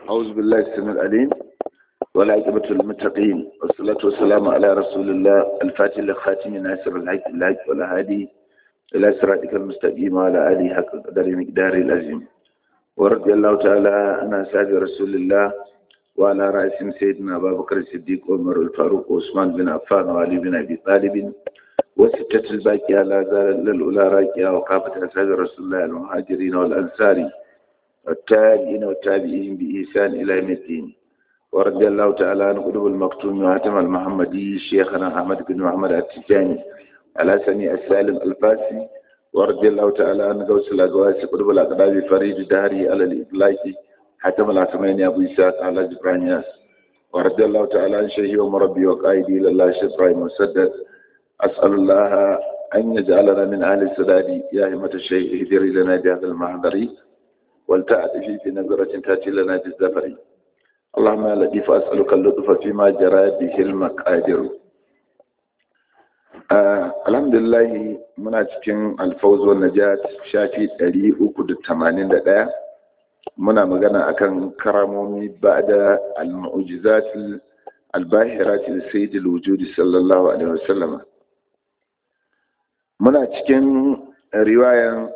أعوذ بالله السميع العليم والعاقبة للمتقين والصلاة والسلام على رسول الله الفاتح لخاتم ناصر الحق الحق والهادي إلى صراطك المستقيم وعلى آله حق قدر مقدار العظيم ورضي الله تعالى عن أصحاب رسول الله وعلى رأسهم سيدنا أبا بكر الصديق وعمر الفاروق وعثمان بن عفان وعلي بن أبي طالب وستة الباقية لا زال الأولى راكية وكافة أصحاب رسول الله المهاجرين والأنصار والتابعين والتابعين بإحسان إلى يوم الدين ورضي الله تعالى عن قلوب المكتوم وهاتم المحمدي شيخنا أحمد بن محمد التجاني على سميع السالم الفاسي ورضي الله تعالى عن غوث الأقواس قلوب الأقدام فريد داري على الإطلاق حاتم العثماني أبو إسحاق على جبرانياس ورضي الله تعالى عن شيخي ومربي وقائدي لله شيخ إبراهيم مسدد أسأل الله أن يجعلنا من أهل السداد يا همة الشيخ اهدري لنا بهذا المحضر ولتأتي في نظرة تأتي لنا بالزفر اللهم يا لطيف أسألك اللطف فيما جرى به المقادر آه الحمد لله muna cikin alfawz wa najat shafi 381 muna magana akan karamomi ba'da al-mu'jizat al-bahirat sayyid al-wujud sallallahu alaihi wasallam muna cikin riwayan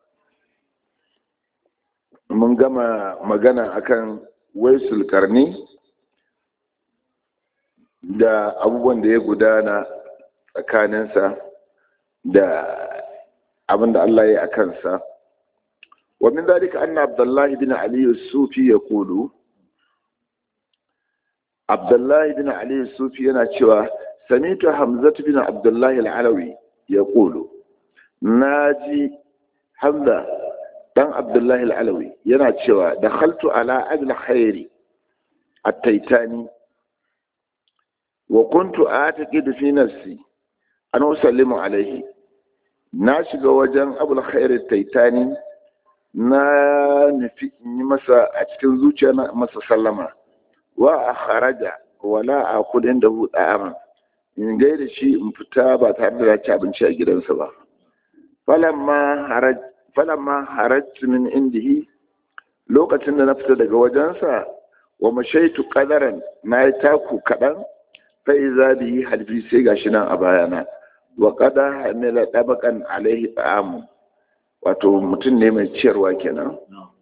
mun gama magana akan waisul karni da abubuwan da ya gudana tsakaninsa da abin da Allah ya yi a kansa ومن ذلك أن عبد الله بن علي الصوفي يقول عبد الله بن علي الصوفي أنا شوى سمعت حمزة بن عبد الله العلوي يقول ناجي حمزة بن عبد الله العلوي ينا شوى دخلت على أبل خير التيتاني وكنت أعتقد في نفسي أن أسلم عليه ناشق وجن أبو الخير التيتاني na nufi in yi masa a cikin zuciya na masa sallama wa a kharaja wala a kudin da hudu aman in gaida shi in fita ba tare da ci abinci a gidansa ba falamma harajtu min indihi lokacin da na fita daga wajensa wa mashaitu kadaran na yi taku kaɗan fa iza bihi halfi sai gashi nan a bayana wa qada hamila dabaqan alaihi ta'amu wato mutum ne mai ciyarwa kenan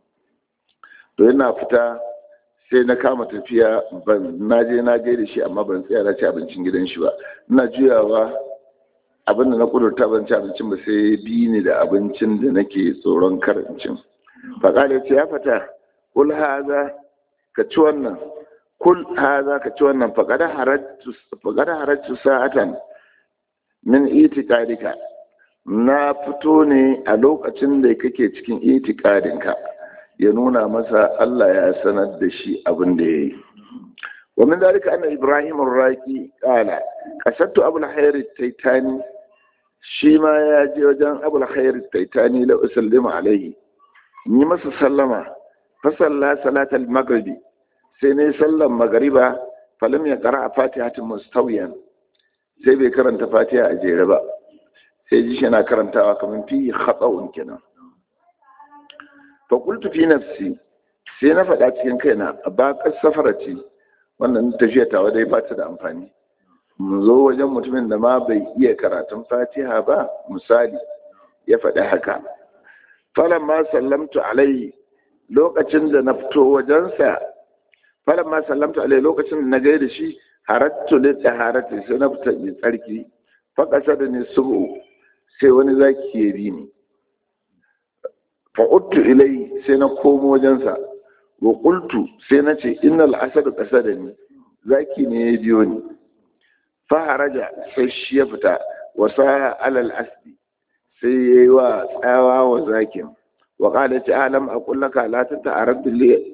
to yana fita sai na kama tafiya ban na je na gaida shi amma ban tsaya na ci abincin gidan shi ba ina juyawa abinda na kudurta ban ci abincin ba sai bi ni da abincin da nake tsoron karancin faƙali ce ya fata kul haza ka ci wannan kul haza ka ci wannan faƙada harattu sa'atan min itikadika na fito ne a lokacin da kake cikin itikadinka ya nuna masa Allah ya sanar da shi abin da ya yi wa min dalika anna ibrahim ar-raqi qala qasadtu abul khair at-taytani shi ma ya je wajen abul khair at-taytani la usallimu alayhi ni masa sallama fa salla salat al-maghribi sai ne sallan magriba falam ya qara fatihatin mustawiyan sai bai karanta fatiha a jere ba sai ji shi na karantawa kamar fi khatsa'un kenan fa qultu fi nafsi sai na faɗa cikin kaina ba ka safara ce wannan tafiya tawa dai ba ta da amfani mu zo wajen mutumin da ma bai iya karatun fatiha ba misali ya faɗi haka falan ma sallamtu alaihi lokacin da na fito wajensa falan ma sallamtu alaihi lokacin da na gaida shi harattu li taharati sai na fita mai tsarki fa da ni subu sai wani zaki ya bi ni fa'uttu ilai sai na komo wajensa wa qultu sai na ce innal asadu qasada ni zaki ne ya biyo ni fa haraja sai shi ya fita wa sa alal asdi sai yayi wa tsawa wa zakin wa qala ta alam aqul laka la tata'arad li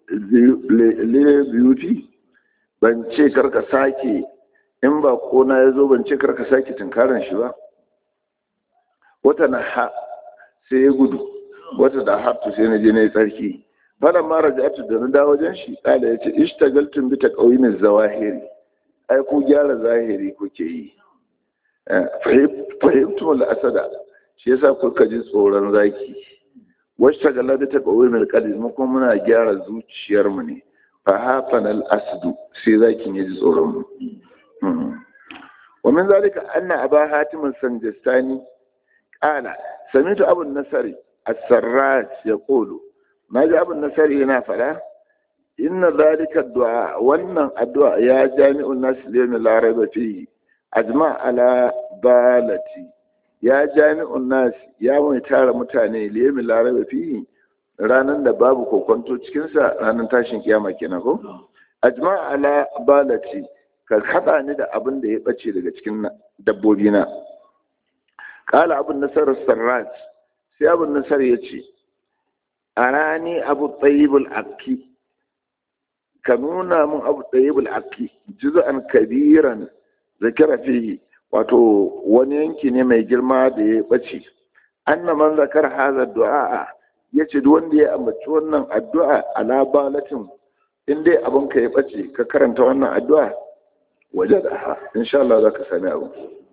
beauty ban ce karka sake in ba kona ya zo ban ce karka sake tunkaran shi ba wata na ha sai ya gudu wata da haftu sai na je na yi tsarki fara mara jatu da na da wajen shi tsala ya ce ishtagaltun bi ta ƙauyin zawahiri ai ku gyara zahiri kuke yi fahimtu wal asada shi yasa kuka ji tsoron zaki wasu tagala da taɓa mai kalbi mu kuma muna gyara zuciyarmu ne fa hafan al-asdu sai zakin ya ji tsoron mu wa min zalika anna aba hatim sanjastani qala samitu abu nasari as-sarrat yaqulu naji abu nasari yana fada inna zalika du'a wannan addu'a ya jami'un nas liyami la raiba fihi ajma ala balati ya jami'un nas ya mai tara mutane liyami la raiba fihi ranan da babu kokonto cikin sa ranan tashin kiyama kenan ko ajma ala balati ka hada ni da abin da ya bace daga cikin dabbobi na qala abu nasar sarrat sai abu nasar yace arani abu tayyibul akki ka nuna mun abu tayyibul akki juz'an kabiran zakara fihi wato wani yanki ne mai girma da ya bace anna man zakar hadha du'a yace duk wanda ya ambaci wannan addu'a ala balatin in dai abin ka ya bace ka karanta wannan addu'a wajadaha insha Allah zaka sami abu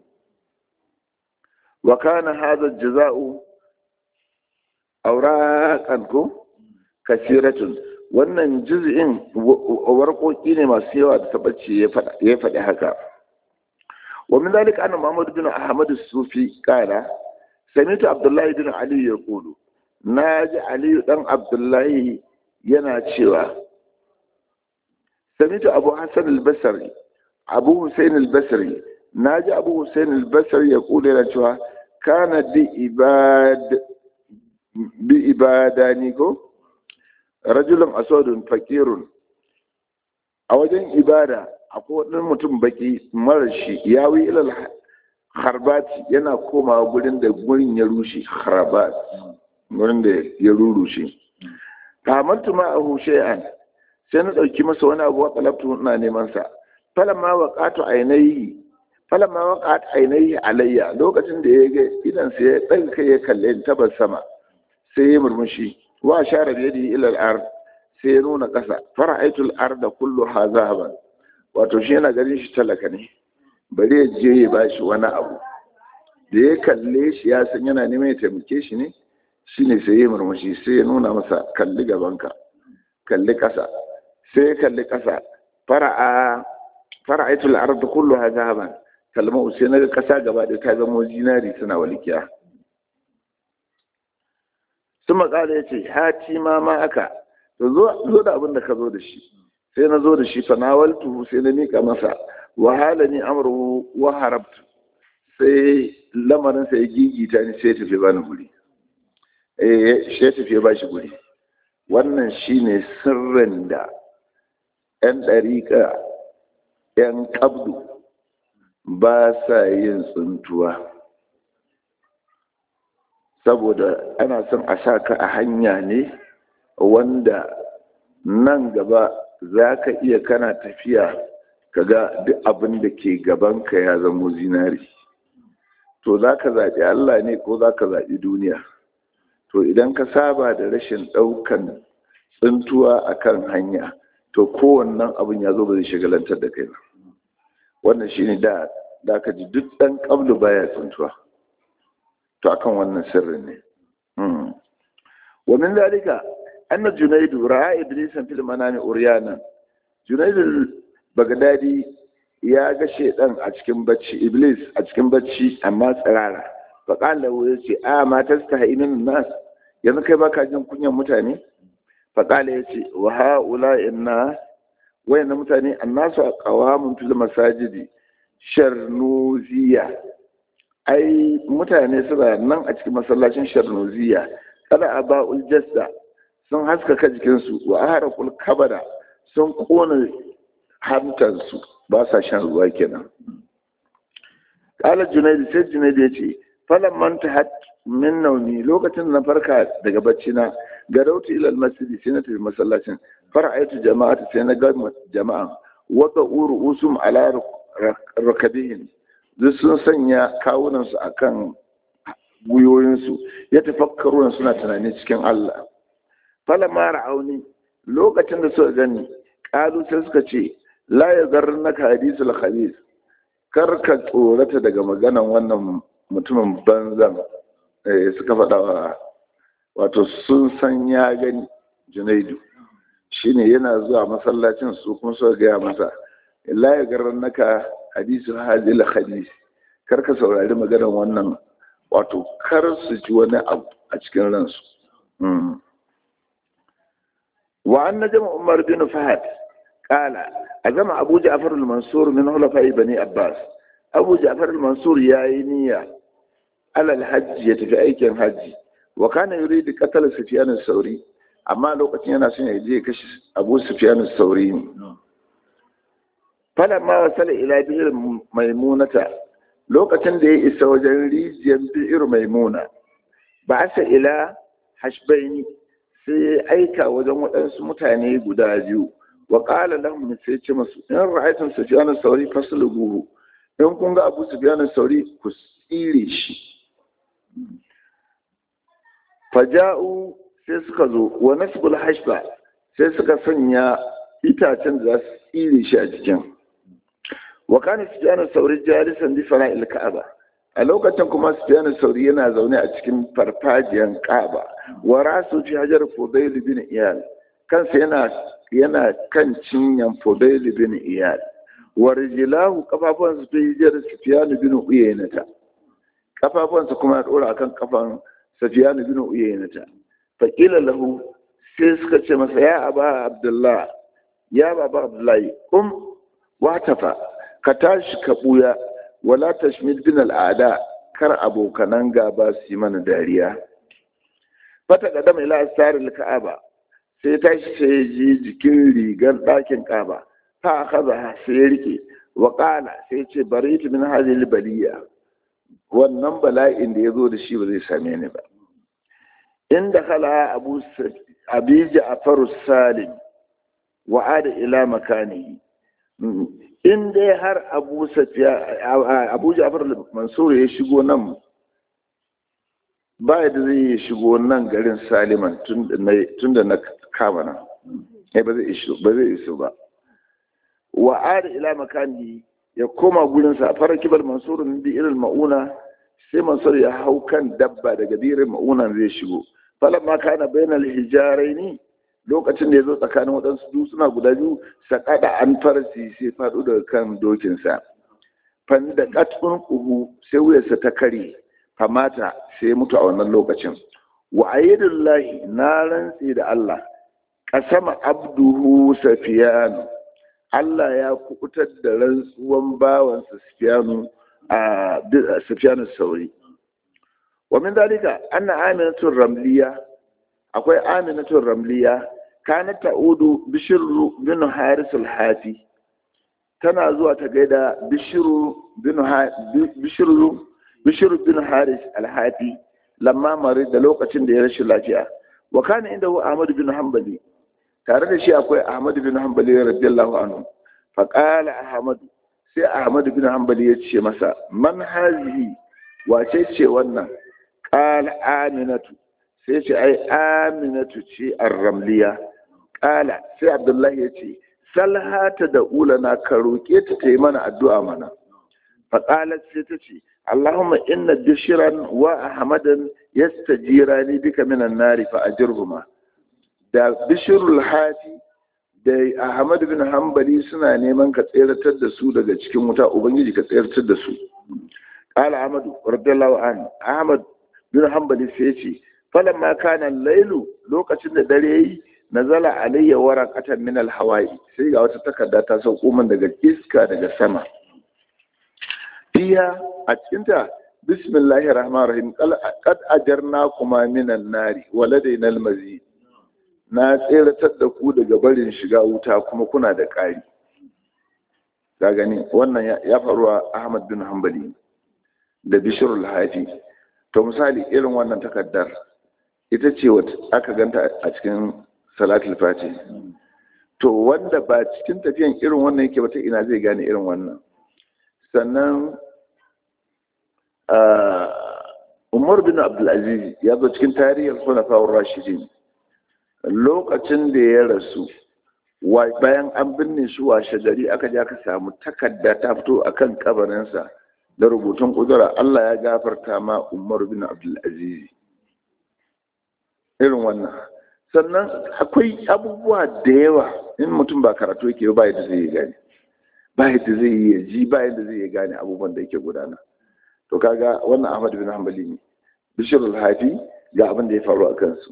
wa kana hadha jaza'u auraqan ko kasiratun wannan juz'in warƙoƙi ne masu yawa da tabbaci ya faɗi haka wa min zalika anna Muhammad bin Ahmad sufi qala sami'tu Abdullah bin Ali yaqulu naji Ali dan Abdullahi yana cewa sami'tu Abu Hassan al-Basri Abu Hussein al-Basri naji Abu Hussein al-Basri yaqulu yana cewa kana bi ibad bi ibadani ko rajulun aswadun fakirun a wajen ibada akwai wani mutum baki marar shi ya wi ilal harbati yana komawa gurin da gurin ya rushe harbat gurin da ya rurushe kamantu ma a hushe'an sai na ɗauki masa wani abu wa talabtu ina neman sa falamma waqatu ainihi falamma waqat ainihi alayya lokacin da ya ga idan sai ya ɗaga kai ya kalle ni tabar sama sai ya murmushi wa share da yadi ila al-ard sai ya nuna ƙasa fara'aitul arda kulluha zahaban wato shi yana ganin shi talaka ne bari ya je ya bashi wani abu da ya kalle shi ya san yana neman ya taimake shi ne shine sai ya murmushi sai ya nuna masa kalli gabanka kalli ƙasa sai ya kalli ƙasa fara'a fara'aitul arda kulluha zahaban kalma sai na ga ƙasa gaba da ta zama zinari suna walikiya sun makala ya ce hati ma ma aka to zo da abin da ka zo da shi sai na zo da shi fa nawaltuhu sai na mika masa wahala ni amru wa harabtu sai lamarin sai gigita ni sai tafi bani guri eh sai tafi ba shi guri wannan shine sirrin da yan dariƙa yan kabdu ba sa yin tsuntuwa saboda ana son a sa ka a hanya ne wanda nan gaba za ka iya kana tafiya ka ga duk abin da ke gabanka ya zamo zinari to za ka zaɓi Allah ne ko za ka zaɓi duniya to idan ka saba da rashin ɗaukan tsintuwa a kan hanya to kowannan abin ya zo ba zai shagalantar da kai ba wannan shi ne da da ka ji duk ɗan ƙablu baya tsintuwa to akan wannan sirrin ne wa min zalika anna junaidu ra'a iblisan fil manami uryana junaidu bagdadi ya ga shedan a cikin bacci iblis a cikin bacci amma tsirara fa qala wa yace a ma tastahinin nas yanzu kai baka jin kunyan mutane fa qala yace wa haula inna wayanna mutane annasu aqwamun fil masajidi sharnuziya ai mutane suna nan a cikin masallacin sharnuziya kada a ba'ul jasta sun haskaka jikinsu wa aharakul kabada sun kona hantarsu ba sa shan ruwa kenan kala junaidu sai junaidu ya ce falan manta hat min nauni lokacin na farka daga bacci na garautu ilal masjidi sai na tafi masallacin fara'aitu jama'ata sai na ga jama'a wata uru usum ala rakabihin duk sun sanya kawunansu akan gwiwoyinsu ya tafakkaru suna tunani cikin Allah falama ra'auni lokacin da suka gani kalu sai suka ce la ya naka hadisul khabis kar ka tsorata daga maganan wannan mutumin banzan suka faɗa wa wato sun san ya gani junaidu shine yana zuwa masallacin su kuma suka gaya masa la ya garan naka hadisu hadil hadis kar ka saurari maganar wannan wato kar su ji wani abu a cikin ransu wa an najama umar bin fahad qala azama abu ja'far al-mansur min hulafa'i bani abbas abu ja'far al-mansur yayi niyya alal hajji ya tafi aikin hajji wa kana yuridu qatl sufyan as-sauri amma lokacin yana son ya je kashi abu sufyan as-sauri ne falamma wasala ila bi'r maimunata lokacin da ya isa wajen rijiyar bi'r maimuna ba sa ila hashbaini sai ya aika wajen waɗansu mutane guda biyu wa qala lahum sai ce masu in ra'aytum sufyan as-sauri fasluhu in kun ga abu sufyan as-sauri ku tsire shi faja'u sai suka zo wa nasbul hashba sai suka sanya itacen da za su tsire shi a jikin wa kana sufyan sauri jalisan bi fara'il ka'aba a lokacin kuma sufyan sauri yana zaune a cikin farfajiyan ka'aba wa rasu fi hajar fudayl bin iyal kansa yana yana kan cinyan fudayl bin iyal wa rijlahu kafafuwansa fi hajar sufyan bin uyaynata kafafuwansa kuma ya dora akan kafan sufyan bin uyaynata fa qila lahu sai suka ce masa ya aba abdullah ya baba abdullahi kum watafa ka tashi ka buya wala tashmid bin al'ada kar abokanan gaba su yi mana dariya fata kadama ila asarin ka'aba sai tashi sai ya ji jikin rigar ɗakin ka'aba fa akaza sai ya rike wa qala sai ce baritu min hadhihi baliya wannan bala'in da ya zo da shi ba zai same ni ba inda kala abu abija afaru salim wa'ada ila makanihi in dai har abu safiya abu ja'far mansur ya shigo nan ba da zai shigo nan garin saliman tun da na kama nan ya ba zai iso ba zai iso ba wa'ada ila makanihi ya koma gurinsa a fara kibar mansur bi irin ma'una sai mansur ya hau kan dabba daga birin ma'una zai shigo falamma kana bainal hijaraini lokacin da ya zo tsakanin waɗansu dutsuna guda biyu saƙaɗa an farsi sai faɗo daga kan dokinsa fan da ƙatfin ƙuhu sai wuyarsa ta kare famata sai mutu a wannan lokacin wa ayyidullahi na rantse da Allah ƙasama abduhu safiyanu Allah ya kubutar da rantsuwan bawansa safiyanu a safiyanu sauri wa min dalika anna aminatun ramliya akwai aminatun ramliya kana ta'udu bishiru bin haris al-hafi tana zuwa ta gaida bishiru bin bishiru bishiru bin haris al-hafi lamma mare da lokacin da ya rashin lafiya wa kana inda hu ahmad bin hanbali tare da shi akwai ahmad bin hanbali radiyallahu anhu fa qala ahmad sai ahmad bin hanbali ya ce masa man hazihi wace ce wannan qala aminatu sai ce ai aminatu ce ar-ramliya kala sai abdullahi ya ce salhata da ulana ka roƙe ta ta yi mana addu'a mana faƙalar sai ta ce allahumma inna bishiran wa ahmadan yastajira ni bika minan nari fa ajirhuma da bishirul hati da ahmad bin hanbali suna neman ka tseratar da su daga cikin wuta ubangiji ka tseratar da su qala ahmad radiyallahu anhu ahmad bin hanbali sai ya ce falamma kana lailu lokacin da dare yayi nazala alayya waraqatan min alhawa'i sai ga wata takarda ta sauko min daga iska daga sama fiya a cikin ta bismillahir rahmanir rahim qad ajarna kuma minan nari waladaina almazid na tseratar da ku daga barin shiga wuta kuma kuna da ƙari ka gani wannan ya faruwa Ahmad bin Hanbali da Bishrul Hafi to misali irin wannan takardar ita ce wata aka ganta a cikin salatul fati to wanda ba cikin tafiyan irin wannan yake ba ta ina zai gane irin wannan sannan umar bin abdulaziz ya zo cikin tarihin sunafawar rashidin lokacin da ya rasu bayan an binne shi washe gari aka ja ka samu takarda ta fito akan kabarinsa da rubutun kudura Allah ya gafarta ma umar bin abdulaziz irin wannan sannan akwai abubuwa da yawa in mutum ba karatu yake ba yadda zai gane ba yadda zai yi ji ba yadda zai gane abubuwan da yake gudana to kaga wannan Ahmad bin Hanbali ne Bishir al-Hafi ga abin da ya faru a kansu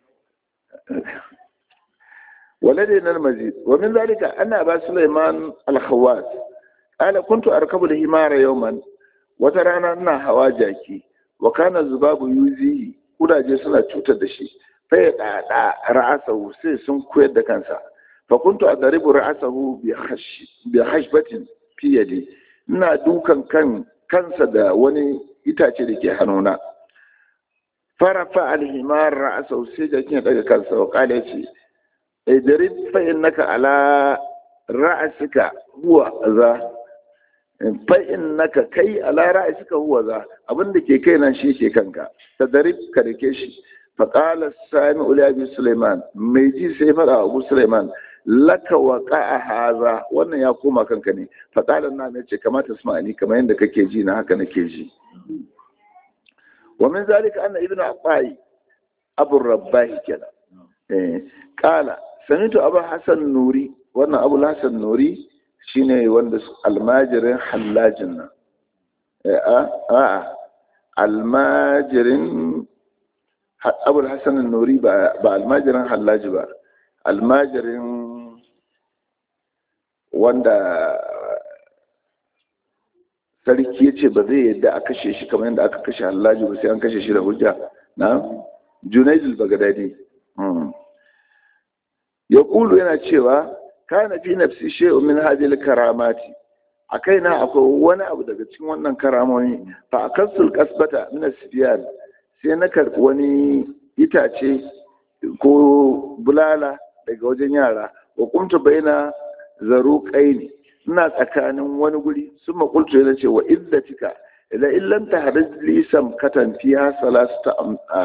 ولدينا المزيد ومن ذلك أن أبا سليمان الخواس قال كنت أركب الهمار يوما وترانا أنها هواجاكي وكان الزباب يوزيه كنا جسنا تشوتا دشي فيدعى رأسه سيسن كويد كانسا فكنت أضرب رأسه بخش بخشبة في يدي ina dukan kan kansa da wani itace da ke hannuna farafa alhimar ra'asa sai jakin ya daga kansa wa kala ce idrib fa innaka ala ra'sika huwa za fa innaka kai ala ra'sika huwa za abinda ke kai nan shi ke kanka tadrib ka rike shi fa qala sami uli abi sulaiman mai ji sai fada abu sulaiman laka wa qa'a haza wannan ya koma kanka ne fa qala na ne ce kamata ni kamar yadda kake ji na haka nake ji wa min zalika anna ibnu abai abu rabbahi kenan eh qala samitu abu hassan nuri wannan abu hassan nuri shine wanda almajirin hallajin nan a almajirin abu hassan nuri ba almajirin hallaji ba almajirin wanda sarki ya ce ba zai yadda a kashe shi kamar yadda aka kashe hallaji ba sai an kashe shi da hujja na junaidul bagadadi ya kulu yana cewa kana fi nafsi shay'un min hadhihi karamati a kaina akwai wani abu daga cikin wannan karamomi fa akasul kasbata min asfiyan sai na karbi wani itace ko bulala daga wajen yara wa kuntu baina zaruqaini ina tsakanin wani guri sun makultu yana ce wa iddatika ila illam tahrij li samkatan fiha salasta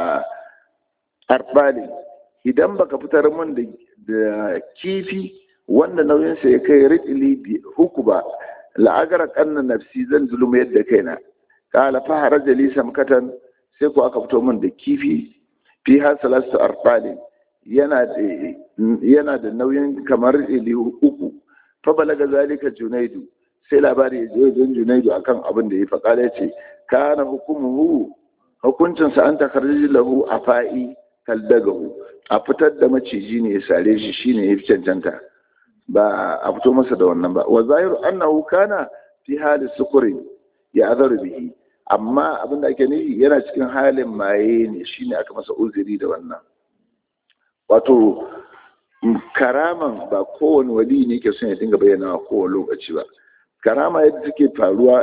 arbali idan baka fitar min da kifi wanda nauyinsa ya kai ritili uku ba la'agara kanna nafsi zan zuluma yadda kaina kala fa haraja li samkatan sai ko aka fito min da kifi fi har salasu arbali yana da yana da nauyin kamar ritili uku fa balaga zalika junaidu sai labari ya je don junaidu akan abin da ya faƙa ya ce kana hukumuhu hukuncinsa an takarji lahu a fa'i kaldagahu a fitar da maciji ne ya sare shi shine ya fi cancanta ba a fito masa da wannan ba wa zahiru annahu kana fi hali sukuri ya azaru bihi amma abin da ake nufi yana cikin halin maye ne shine aka masa uzuri da wannan wato karaman ba kowane wali ne ke son ya dinga bayyana a kowane lokaci ba karama yadda take faruwa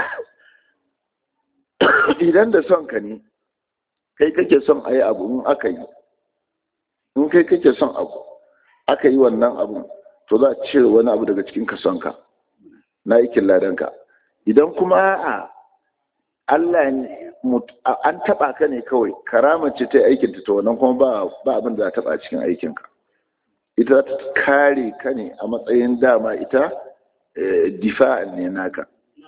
idan da son ka ne kai kake son a yi abu in aka yi in kai kake son abu aka yi wannan abu to za a cire wani abu daga cikin kasonka na aikin ladanka idan kuma a Allah an taba ka ne kawai karama ce ta aikin ta wannan kuma ba ba abin da za taba cikin aikinka ita ta kare ka ne a matsayin dama ita difa'an ne naka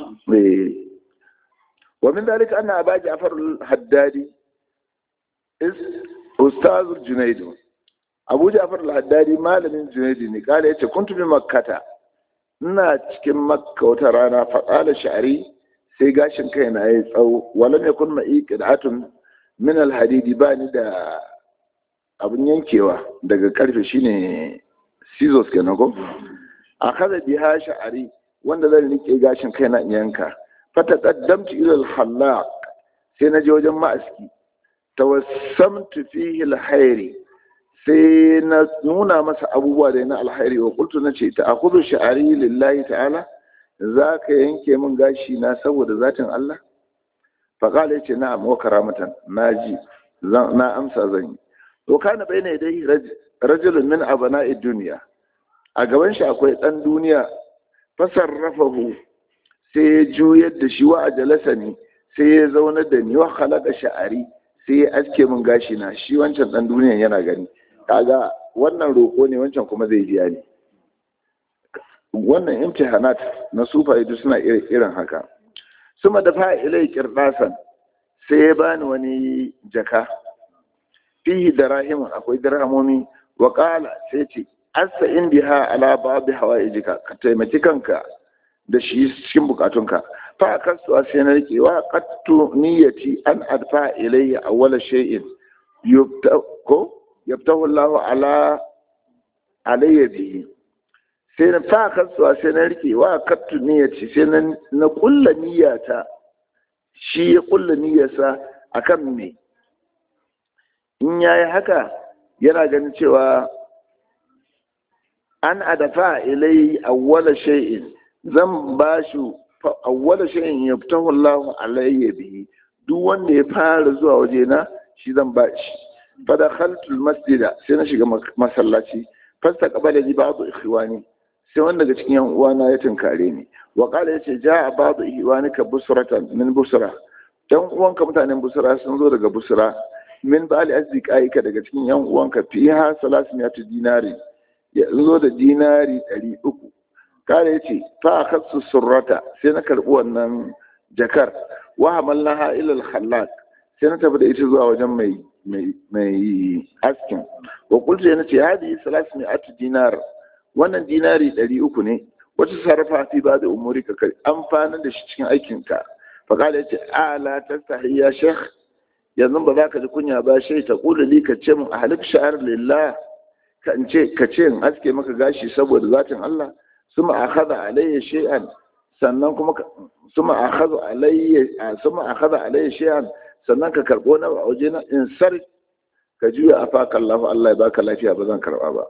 wa min dalika anna aba ja'far al-haddadi is ustaz junayd abu ja'far al-haddadi malamin junayd ne kala yace kuntu bi makkata ina cikin makka wata rana fa qala sha'ri sai gashin kai na yayi tsawo wala ne kun ma'i qid'atun min al-hadidi bani da abun yankewa daga karfe shine scissors kenan ko akaza biha sha'ri wanda zan rike gashin kai na yanka fataqaddamtu ila al-hallaq sai na je wajen ma'aski tawassamtu fihi al-hayri sai na nuna masa abubuwa da na alhairi wa qultu nace ta akhudhu sha'ari lillahi ta'ala zaka yanke min gashi na saboda zatin Allah fa qala yace na'am wa karamatan naji na amsa zan yi to kana bayna dai rajulun min abana'i dunya a gaban shi akwai dan duniya fasarrafahu sai ya juyar da shi wa ajalasa ne sai ya zauna da ni wa khalaqa sha'ari sai ya aske min gashi na shi wancan dan duniyan yana gani kaga wannan roƙo ne wancan kuma zai biya ne wannan imtihanat na sufaye duk suna irin haka suma da fa'ilai kirdasan sai ya bani wani jaka fihi darahimun akwai dirhamomi wa qala sai ce asa in biha ala babi hawaijika ka taimaki kanka da shi cikin bukatunka fa kasu sai na rike wa qattu niyyati an adfa ilayya awwala shay'in yubta ko yabtahu Allah ala alayya bihi sai na fa kasu sai na rike wa qattu niyyati sai na na kulla niyyata shi ya kulla niyyarsa akan me in yayi haka yana ganin cewa an adafa ilai awwala shay'in zan ba shi awwala shay'in yaftahu Allah alayya bihi duk wanda ya fara zuwa waje na shi zan ba shi fa dakhaltu almasjida sai na shiga masallaci fasta qabala ji ba'd ikhwani sai wanda daga cikin yan uwana ya tunkare ni wa qala yace ja'a ba'd ikhwanika busratan min busra dan uwanka mutanen busra sun zo daga busra min ba'al azdiqaika daga cikin yan uwanka fiha salasmiyatu dinari ya zo da dinari ɗari uku kare ya ce fa a kasu surrata sai na karɓi wannan jakar wa hamallaha ilal khallaq sai na tafi da ita zuwa wajen mai mai askin wa kulta yana ce hadi salasu mai atu dinar wannan dinari ɗari uku ne wata sarrafa fi ba da umuri ka kai amfanin da shi cikin aikinka fa kala ya ce ala tastahi ya shekh yanzu ba za ka ji kunya ba shai ta kula li ka ce mun a halif sha'ar lillah kan ce ka ce in aske maka gashi saboda zatin Allah suma akhadha alayya shay'an sannan kuma suma akhadha alayya suma akhadha alayya shay'an sannan ka karbo na waje na in sar ka juya afaka Allah Allah ya baka lafiya ba zan karba ba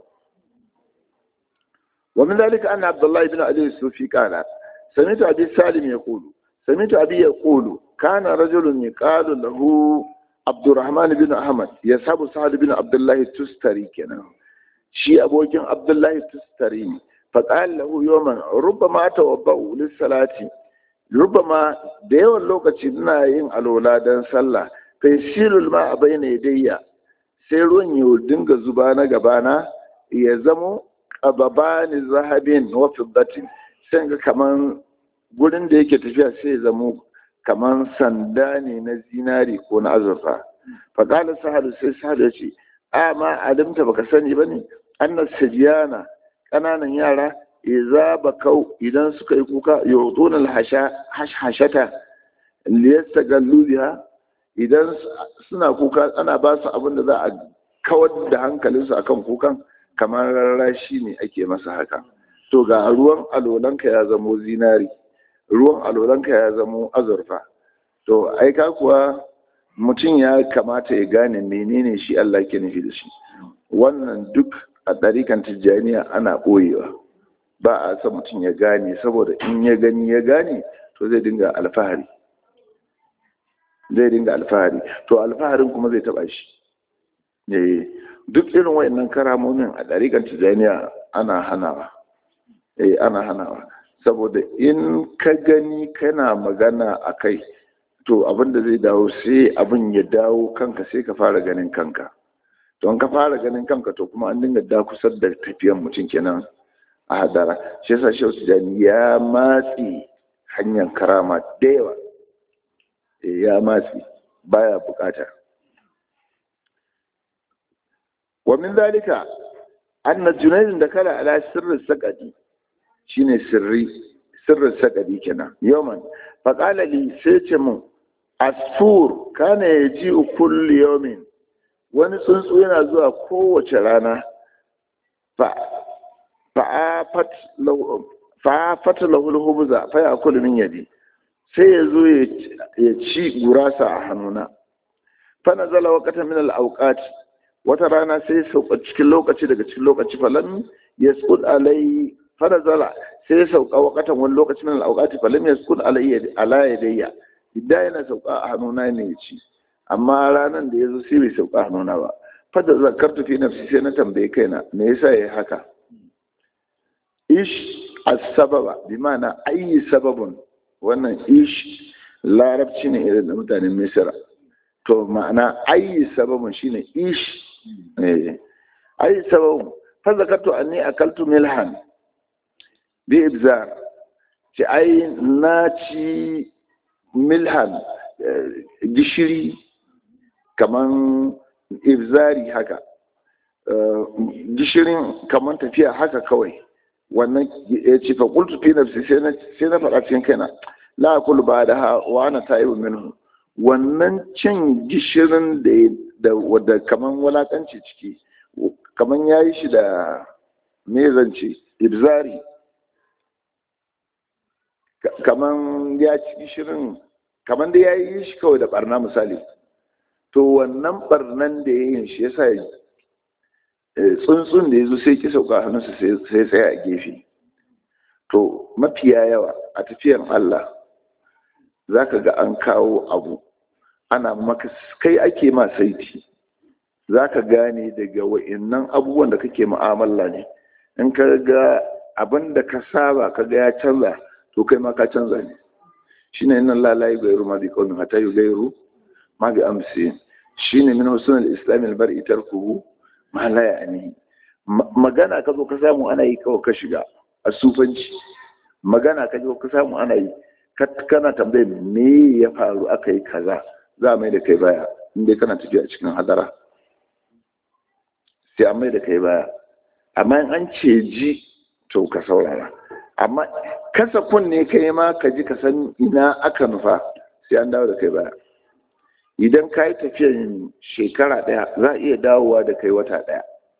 wa min dalika anna Abdullah ibn Ali Sufi qala sami'tu Abi Salim yaqulu sami'tu Abi yaqulu kana rajulun yaqalu lahu Abdurrahman bin Ahmad yasabu Sa'd bin Abdullah Tustari kenan shi abokin abdullahi tustari ne faƙal lahu yawman rubama tawabba'u lis-salati rubama da yawan lokaci ina yin alola dan sallah kai silul ma a bayyana yadayya sai ruwan ya dinga zuba na gabana ya zamo qababani zahabin wa fiddatin sai ga kaman gurin da yake tafiya sai ya zamo kaman sanda ne na zinari ko na azurfa faƙala sahadu sai sahadu ya ce a ma alimta baka sani ba ne annas sajiyana ƙananan yara iza bakau idan suka yi kuka yawtuna hashata liyastagallu biha idan suna kuka ana ba su abin da za a kawar da hankalinsu akan kukan kamar rarrashi ne ake masa haka to ga ruwan alolanka ya zamo zinari ruwan alolanka ya zamo azurfa to aika kuwa mutum ya kamata ya gane menene shi Allah ke nufi da shi wannan duk a ɗarikan tijjaniya ana ɓoyewa ba a san mutum ya gane saboda in ya gani ya gane to zai dinga alfahari zai dinga alfahari to alfaharin kuma zai taɓa shi duk irin wayannan karamomin a ɗarikan tijjaniya ana hanawa eh ana hanawa saboda in ka gani kana magana a kai to abin da zai dawo sai abin ya dawo kanka sai ka fara ganin kanka to ka fara ganin kanka to kuma an dinga dakusar da tafiyan mutum kenan a hadara shi yasa shehu tijani ya matsi hanyar karama da yawa ya matsi baya bukata wa min zalika anna junayd da kala ala sirrin sakadi shine sirri sirrin sakadi kenan yawman faqala li sai ce mun asfur kana yaji kulli yawmin wani tsuntsu yana zuwa kowace rana fa'afat lahul hubza fa ya kulu min yadi sai ya zo ya ci gurasa a hannuna fa nazala waqata min al awqat wata rana sai sauka cikin lokaci daga cikin lokaci falam yasqud alai fa nazala sai sauka waqatan wani lokaci min al awqat falam yasqud alai ala yadayya idan yana sauka a hannuna ne ya ci amma ranar da ya zo sai bai sauka hannuna ba fada zakartu fi nafsi sai na tambaye kaina me yasa yayi haka ish as-sababa bi ma'ana ayi sababun wannan ish larabci ne irin da mutanen misira to ma'ana ayi sababun shine ish eh ayi sababun fa zakartu anni akaltu milhan bi ibzar ci ai na ci milhan gishiri kaman ibzari haka gishirin kamar tafiya haka kawai wannan ya ce fa qultu fi nafsi sai na sai na faɗa cikin kaina la aqulu ba da ha wa ana ta'ibu minhu wannan cin gishirin da da wadda kaman walakanci ciki kaman yayi shi da me zance ibzari kaman ya ci gishirin kaman da yayi shi kawai da barna misali to wannan barnan da yayin shi yasa tsuntsun da ya zo sai ki sauka hannunsa sai tsaya a gefe to mafiya yawa a tafiyan Allah za ka ga an kawo abu ana maka kai ake ma saiti za ka gane daga wa'innan abubuwan da kake mu'amala ne in ka ga abin da ka saba ka ga ya canza to kai ma ka canza ne shi ne nan lalayi gairu ma bi kaunin hata yi gairu ma bi amsi shi ne min husnul islamin bar itar kuhu ma la ya'ni magana ka zo ka samu ana yi kawai ka shiga a sufanci magana ka zo ka samu ana yi kana tambayar me ya faru aka yi kaza za a mai da kai baya inda kana tafiya a cikin hadara sai an mai da kai baya amma in an ce ji to ka saurara amma kasa kunne kai ma ka ji ka san ina aka nufa sai an dawo da kai baya idan ka yi tafiyan shekara ɗaya za a iya dawowa da kai wata ɗaya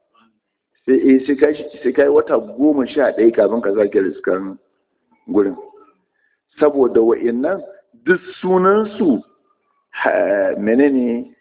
sai ka yi wata goma sha ɗaya kafin ka zaki riskan gurin saboda wa'innan duk sunansu menene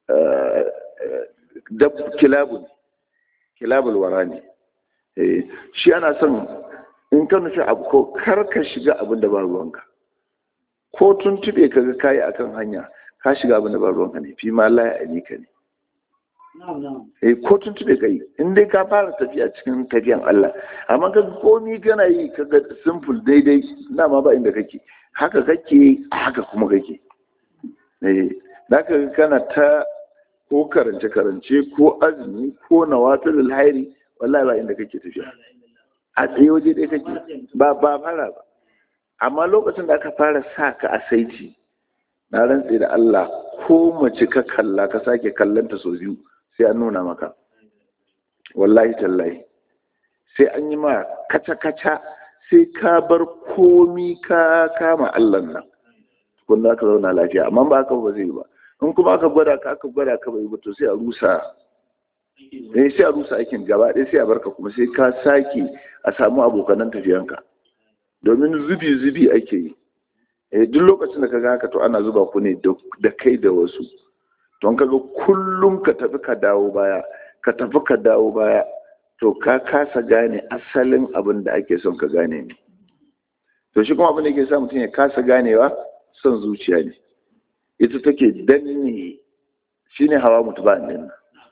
dab kilabun kilabul wara ne shi ana son in ka nufi abu ko kar ka shiga abin da ba ruwanka ko tun tube ka ga kayi akan hanya ka shiga abin da ba ruwanka ne fi ma laye a ka ne eh ko tun tube ka yi in dai ka fara tafiya cikin tafiyan Allah amma ka komi kana yi ka ga simple daidai na ma ba inda kake haka kake haka kuma kake eh da ka kana ta ko karance karance ko azumi ko nawatul hairi wallahi ba inda kake tafiya a tsaye waje ɗaya kake ba ba fara ba amma lokacin da aka fara sa ka a saiti na rantse da Allah ko mace ka kalla ka sake kallanta sau biyu sai an nuna maka wallahi tallahi sai an yi ma kaca-kaca sai ka bar komi ka kama Allah nan kun da ka zauna lafiya amma ba haka ba zai yi ba in kuma aka gwada ka aka gwada ka bai ba to sai a rusa eh sai a rusa aikin gaba ɗaya sai a barka kuma sai ka sake a samu abokanan tafiyanka domin zubi zubi ake yi eh duk lokacin da kaga haka to ana zuba ku ne da kai da wasu don kaga kullum ka tafi ka dawo baya ka tafi ka dawo baya to ka kasa gane asalin abin da ake son ka gane ne to shi kuma abin da ke sa mutum ya kasa ganewa son zuciya ne ita take danne shine hawa mutu ba nan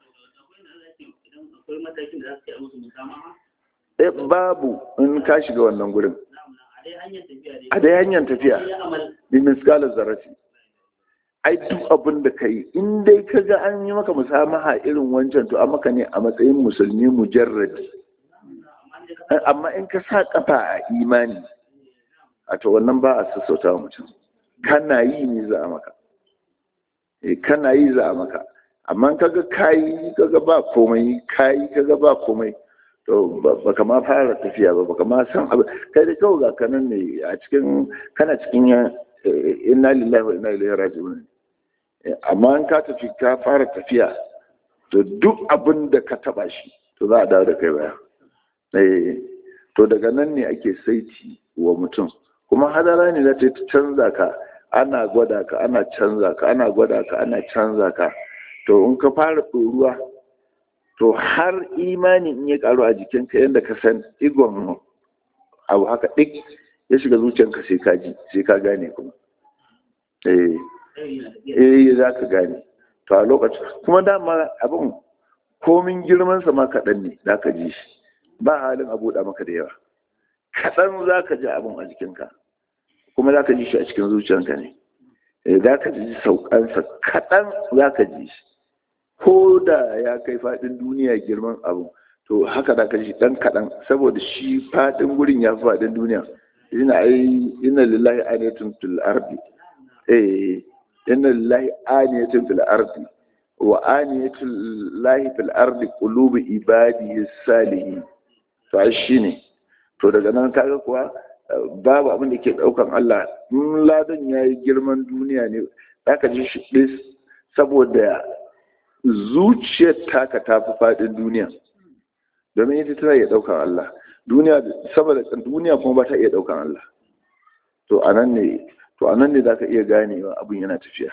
eh babu in ka shiga wannan gurin a dai hanyar tafiya bi miskalar zarafi ai duk abin da ka yi in dai ka ga an yi maka musamaha irin wancan to a maka ne a matsayin musulmi mujarradi amma in ka sa kafa a imani a to wannan ba a sassauta wa mutum kana yi ne za a maka kana yi za a maka amma kaga kayi kaga ba komai kayi kaga ba komai to baka ma fara tafiya ba baka ma san abu kai da kawai ga kanan ne a cikin kana cikin inna lillahi wa inna ilaihi raji'un amma in ka tafi ka fara tafiya to duk abin da ka taba shi to za a dawo da kai baya to daga nan ne ake saiti wa mutum kuma hadara ne za ta canza ka ana gwada ka ana canza ka ana gwada ka ana canza ka to in ka fara ɗoruwa to har imani in ya karu a jikinka yadda ka san igon abu haka ɗik ya shiga zuciyanka sai ka ji sai ka gane kuma eh eh za ka gane to a lokacin kuma dama abin komin girmansa ma kaɗan ne za ka ji shi ba halin a buɗa maka da yawa kaɗan za ka ji abin a jikinka kuma za ka ji shi a cikin zuciyanka ne za ka ji saukansa kaɗan za ka ji shi ko da ya kai faɗin duniya girman abu to haka da ka ji ɗan kaɗan saboda shi faɗin gurin ya fi faɗin duniya ina ai ina lillahi aniyatun fil ardi eh inna lillahi aniyatun fil ardi wa aniyatul lahi fil ardi qulubi ibadihi salihin to ai shine to daga nan kaga kuwa babu abin da ke daukan Allah in ladan yayi girman duniya ne zaka ji shi dis saboda zuciyar taka ta fi fadin duniya domin ita tana iya daukan Allah duniya saboda duniya kuma ba ta iya daukan Allah to anan ne to anan ne zaka iya ganewa abin yana tafiya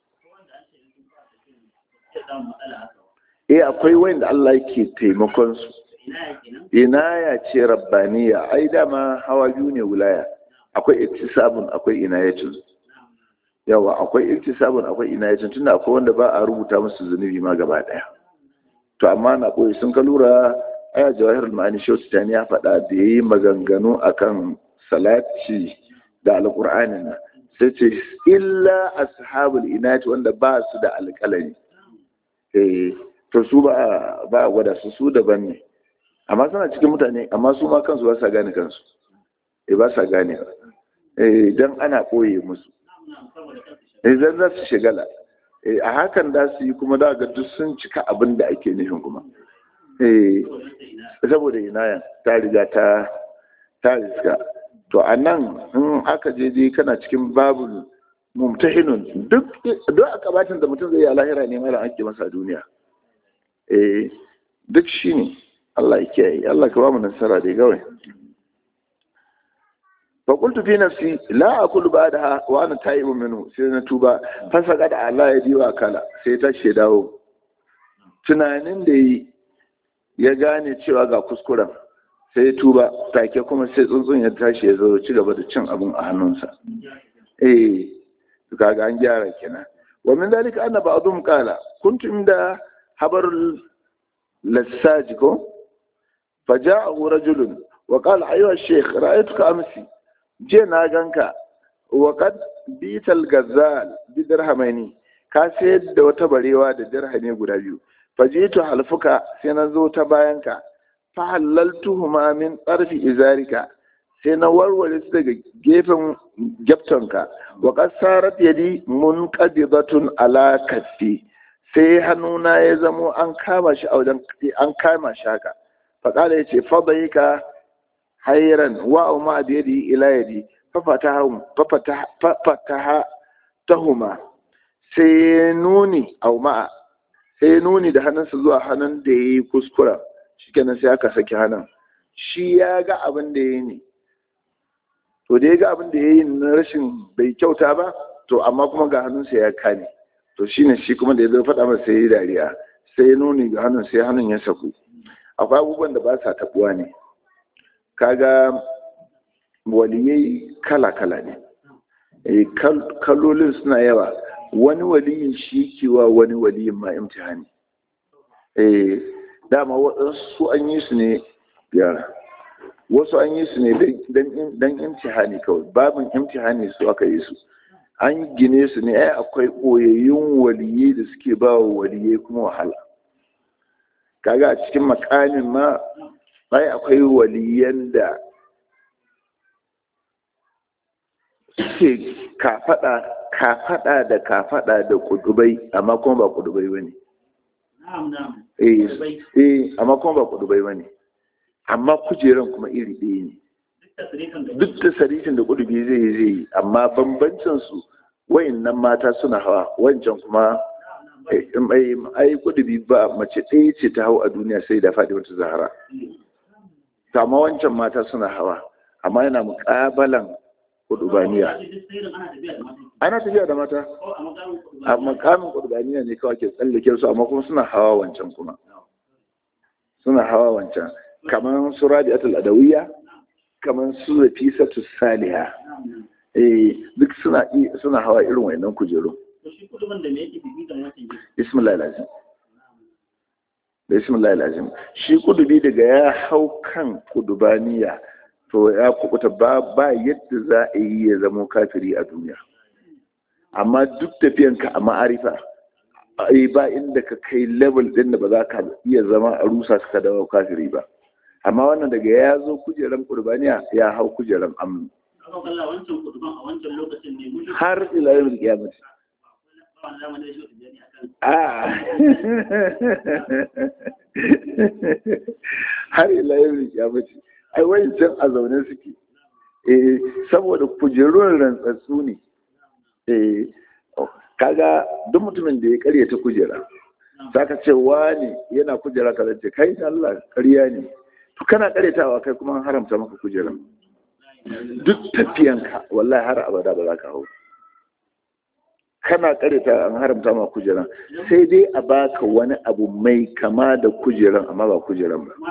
eh akwai wanda Allah yake taimakon su inaya ce rabbaniya ai dama hawa biyu ne wilaya akwai iktisabun akwai inayatun yawa akwai iktisabun akwai inayatun tunda akwai wanda ba a rubuta musu zunubi ma gaba daya to amma na koyi sun ka lura aya jawahirul ma'ani shautani ya faɗa da yayi maganganu akan salati da alqur'anin nan sai ce illa ashabul inayati wanda ba su da alƙalami eh to su ba ba gwada su su daban ne amma suna cikin mutane amma su ma kansu ba sa gane kansu eh ba sa gane eh dan ana koye musu eh dan za su shigala eh a hakan da su yi kuma da ga duk sun cika abin da ake nufin kuma eh saboda inaya ta riga ta ta riska to a nan in aka je je kana cikin babu mumtahinun duk duk akabatin da mutum zai yi a lahira ne mara ake masa a duniya eh duk shine Allah ya kiyaye Allah ka ba mu nasara dai gawai fa qultu fi nafsi la aqulu ba'daha wa ana ta'ibu minhu sai na tuba fa saka da Allah ya diwa kala sai ta she dawo tunanin da yi ya gane cewa ga kuskuren sai ya tuba take kuma sai tsuntsun ya tashi ya zo ci gaba da cin abin a hannunsa eh kaga an gyara kenan wa min dalika anna ba'dhum qala kuntum da habarul lassaji ko فجاءه رجل وقال أيها الشيخ رأيتك أمسي جينا غنكا وقد بيت الغزال بدرهمين ka sayar da wata barewa da dirhami guda biyu fajitu halfuka sai na zo ta bayanka fa halaltuhuma min tsarfi izarika sai na warware su daga gefen gyaftonka wa qasarat yadi munqadidatun ala kaffi sai hannuna ya zamo an kama shi a wajen an kama shi haka faƙala ya ce faɗayi ka hairan wa ma da yadi ila yadi fafata tahuma sai nuni a ma'a sai nuni da hannunsa zuwa hannun da ya yi kuskura shi kenan sai aka saki hannun shi ya ga abin da ya yi ne to da ya ga abin da ya yi na rashin bai kyauta ba to amma kuma ga hannunsa ya kane to shine shi kuma da ya zo faɗa masa sai ya yi dariya sai ya nuni ga hannun sai hannun ya saku akwai abubuwan da ba sa tabuwa ne kaga waliyai kala-kala ne kalolin suna yawa wani waliyin shi kewa wani waliyin ma imtihani dama wasu an yi su ne yara wasu an yi su ne don imtihani kawai babin imtihani su aka yi su an gine su ne ai akwai ɓoyayyun waliyai da suke ba wa waliyai kuma wahala kaga a cikin makamin ma ai akwai waliyan da suke kafada kafada da kafada da kudubai amma kuma ba kudubai bane eh eh amma kuma ba kudubai bane amma kujeran kuma iri ɗaya ne duk da sarifin da kudubi zai yi zai yi amma bambancin su wayannan mata suna hawa wancan kuma ai kudubi ba mace ɗaya ce ta hau a duniya sai da faɗi wata zahara amma wancan mata suna hawa amma yana muƙabalan kudubaniya ana tafiya da mata a makamin kudubaniya ne kawai ke tsallake su amma kuma suna hawa wancan kuma suna hawa wancan kamar su rabi'atul adawiyya kamar su rafisatu saliha eh duk suna suna hawa irin wayannan kujeru bismillah lazim bismillah lazim shi kudubi daga ya hau kan kudubaniya to ya kubuta ba ba yadda za a yi ya zama kafiri a duniya amma duk tafiyanka a ma'arifa ai ba inda ka kai level din da ba za ka iya zama a rusa suka dawo kafiri ba amma wannan daga ya zo kujeran kurbaniya ya hau kujeran amnu har ila yau kiyamati a har ila yau ya mace ai wancan a zaune suke eh saboda kujerun rantsatsu ne eh kaga duk mutumin da ya karya ta kujera zaka ce wani yana kujera ka zace kai Allah ƙarya ne to kana karyatawa kai kuma haramta maka kujeran duk tafiyanka wallahi har abada ba za ka hau kana karyata an haramta ma kujeran sai dai a baka wani abu mai kama da kujeran amma ba kujeran ba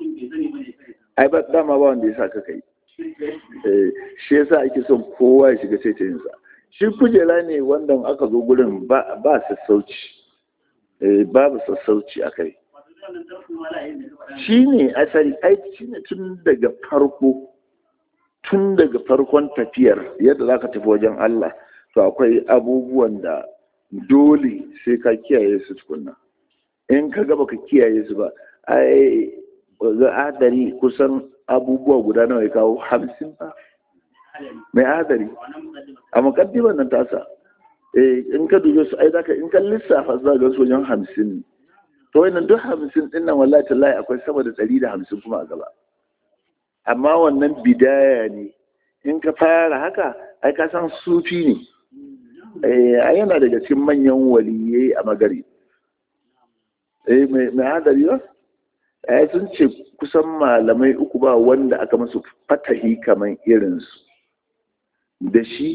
ai ba dama ba wanda ya sa ka kai shi yasa ake son kowa ya shiga sai ta yinsa shi kujera ne wanda aka zo gurin ba sassauci babu sassauci a kai shi ne asali aiki shi ne tun daga farko tun daga farkon tafiyar yadda za ka tafi wajen Allah to akwai abubuwan da dole sai ka kiyaye su tukunna in ka gaba ka kiyaye su ba ai ga adari kusan abubuwa guda nawa ya kawo hamsin ba mai adari a mukaddimar nan tasa eh in ka dube su ai zaka in ka lissafa za ga su wajen hamsin ne to wannan duk hamsin din nan wallahi tallahi akwai sama da ɗari da hamsin kuma a gaba amma wannan bidaya ne in ka fara haka ai ka san sufi ne eh yana daga cikin manyan waliyai a magari eh mai hadari ba ai sun ce kusan malamai uku ba wanda aka masu fatahi kamar irinsu da shi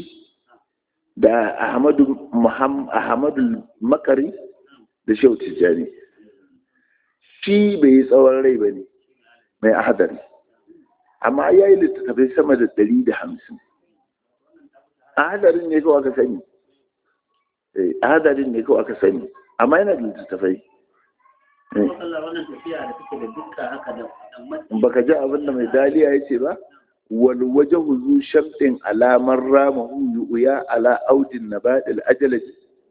da ahmadu ahmadu makari da shehu tijjani shi bai yi tsawon rai ba ne mai ahadari amma ya yi littattafai sama da ɗari da hamsin ahadarin ne kawai aka sani ahadarin ne kawai aka sani amma yana da littattafai baka ji abin da mai daliya ya ce ba wal waje huzu shamɗin alamar ramahu yu'uya ala audin na baɗil ajalaji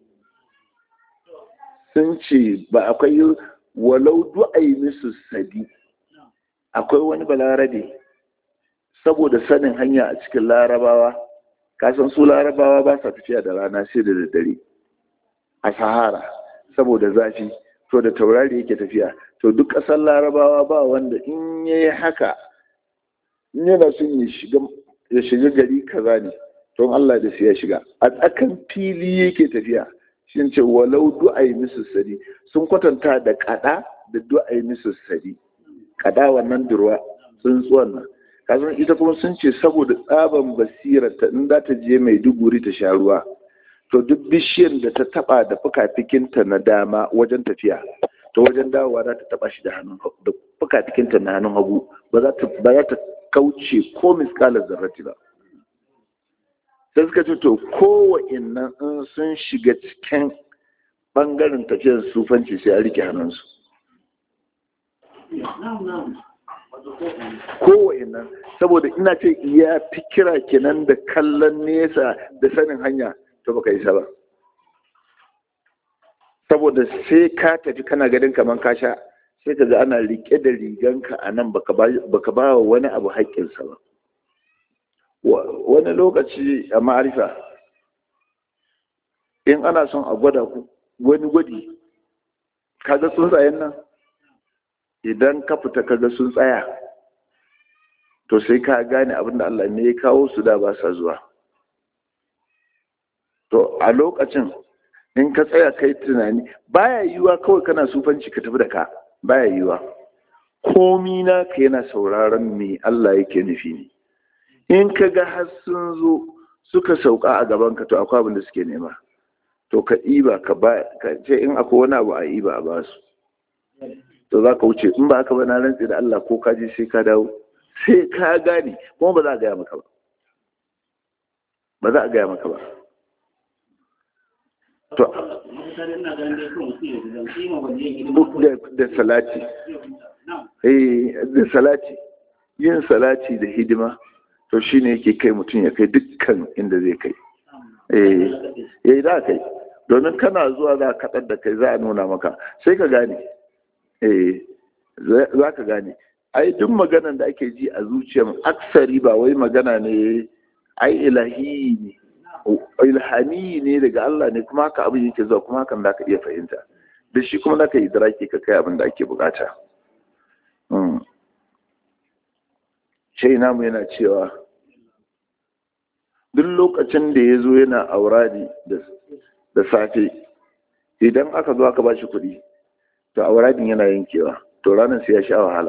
sun ce ba akwai walau du'ai musu sadi akwai wani balarabe saboda sanin hanya a cikin larabawa kasan su larabawa ba sa tafiya da rana sai da daddare a sahara saboda zafi to da taurari yake tafiya to duk ƙasar larabawa ba wanda in ya yi haka in yana son ya shiga gari kaza ne don Allah da su ya shiga a tsakan fili yake tafiya shi ce walau du'ai musu sadi sun kwatanta da kada da du'ai musu sadi kada wannan durwa tsuntsuwan nan kasan ita kuma sun ce saboda tsaban basira ta in za ta je mai duguri ta sha ruwa to duk bishiyar da ta taba da fukafikinta na dama wajen tafiya to wajen dawowa za ta taba shi da hannun da fukafikinta na hannun hagu ba za ta ba za ta kauce ko miskalar zarrati ba sai suka ce to kowannan in sun shiga cikin bangaren tafiyar sufanci sai a rike hannunsu kowannan saboda ina ce ya fi kira kenan da kallon nesa da sanin hanya to baka isa ba saboda sai ka tafi kana gadin kaman ka sha sai ka ga ana rike da riganka a nan baka ba wa wani abu haƙƙinsa ba wani lokaci a ma'arifa in ana son a gwada ku wani gwadi kaga tsuntsayen nan idan ka fita kaga sun tsaya to sai ka gane abinda Allah ne ya kawo su da ba sa zuwa to a lokacin in ka tsaya kai tunani baya yiwuwa kawai kana sufanci ka tafi da ka baya yiwuwa komi na ka yana sauraron me Allah yake nufi ne in ka ga har sun zo suka sauka a gaban ka to akwai abin da suke nema to ka iba ka ba ka ce in akwai wani abu a iba a basu to za ka wuce in ba haka ba na rantsi da Allah ko ka je sai ka dawo sai ka gane kuma ba za a gaya maka ba ba za a gaya maka ba to da salati eh da salati yin salati da hidima to shine yake kai mutum ya kai dukkan inda zai kai eh eh za kai domin kana zuwa za ka da kai za a nuna maka sai ka gane eh za ka gane ai duk maganan da ake ji a zuciyar aksari ba wai magana ne ai ilahi ne ilhami ne daga Allah ne kuma haka abin yake zuwa kuma hakan zaka iya fahimta da shi kuma zaka yi idraki ka kai abin da ake bukata shai namu yana cewa duk lokacin da ya zo yana auradi da safe idan aka zo aka ba shi kuɗi to auradin yana yankewa to ranar sai ya sha wahala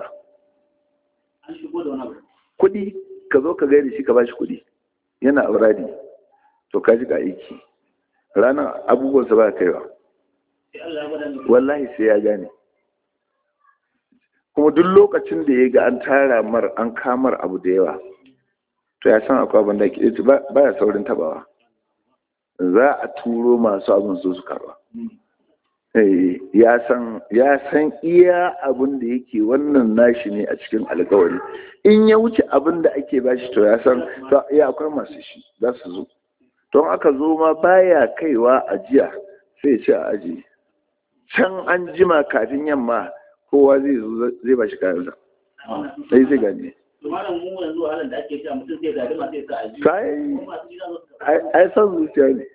kuɗi ka zo ka gaida shi ka ba shi kuɗi yana auradi to ka ji ka aiki ranar abubuwansa ba kaiwa wallahi sai ya gane kuma duk lokacin da ya ga an tara mar an kamar abu da yawa to ya san akwai abin da ke ba ya saurin tabawa za a turo masu abin su su karba ya san iya abin da yake wannan nashi ne a cikin alkawari in ya wuce abin da ake bashi to ya san ya akwai masu shi za su zo don aka zo ma baya kaiwa ajiya sai ce a aji can an jima kafin yamma kowa zai zo zai ba shi kayansa sai zai gane ai san zuciya ne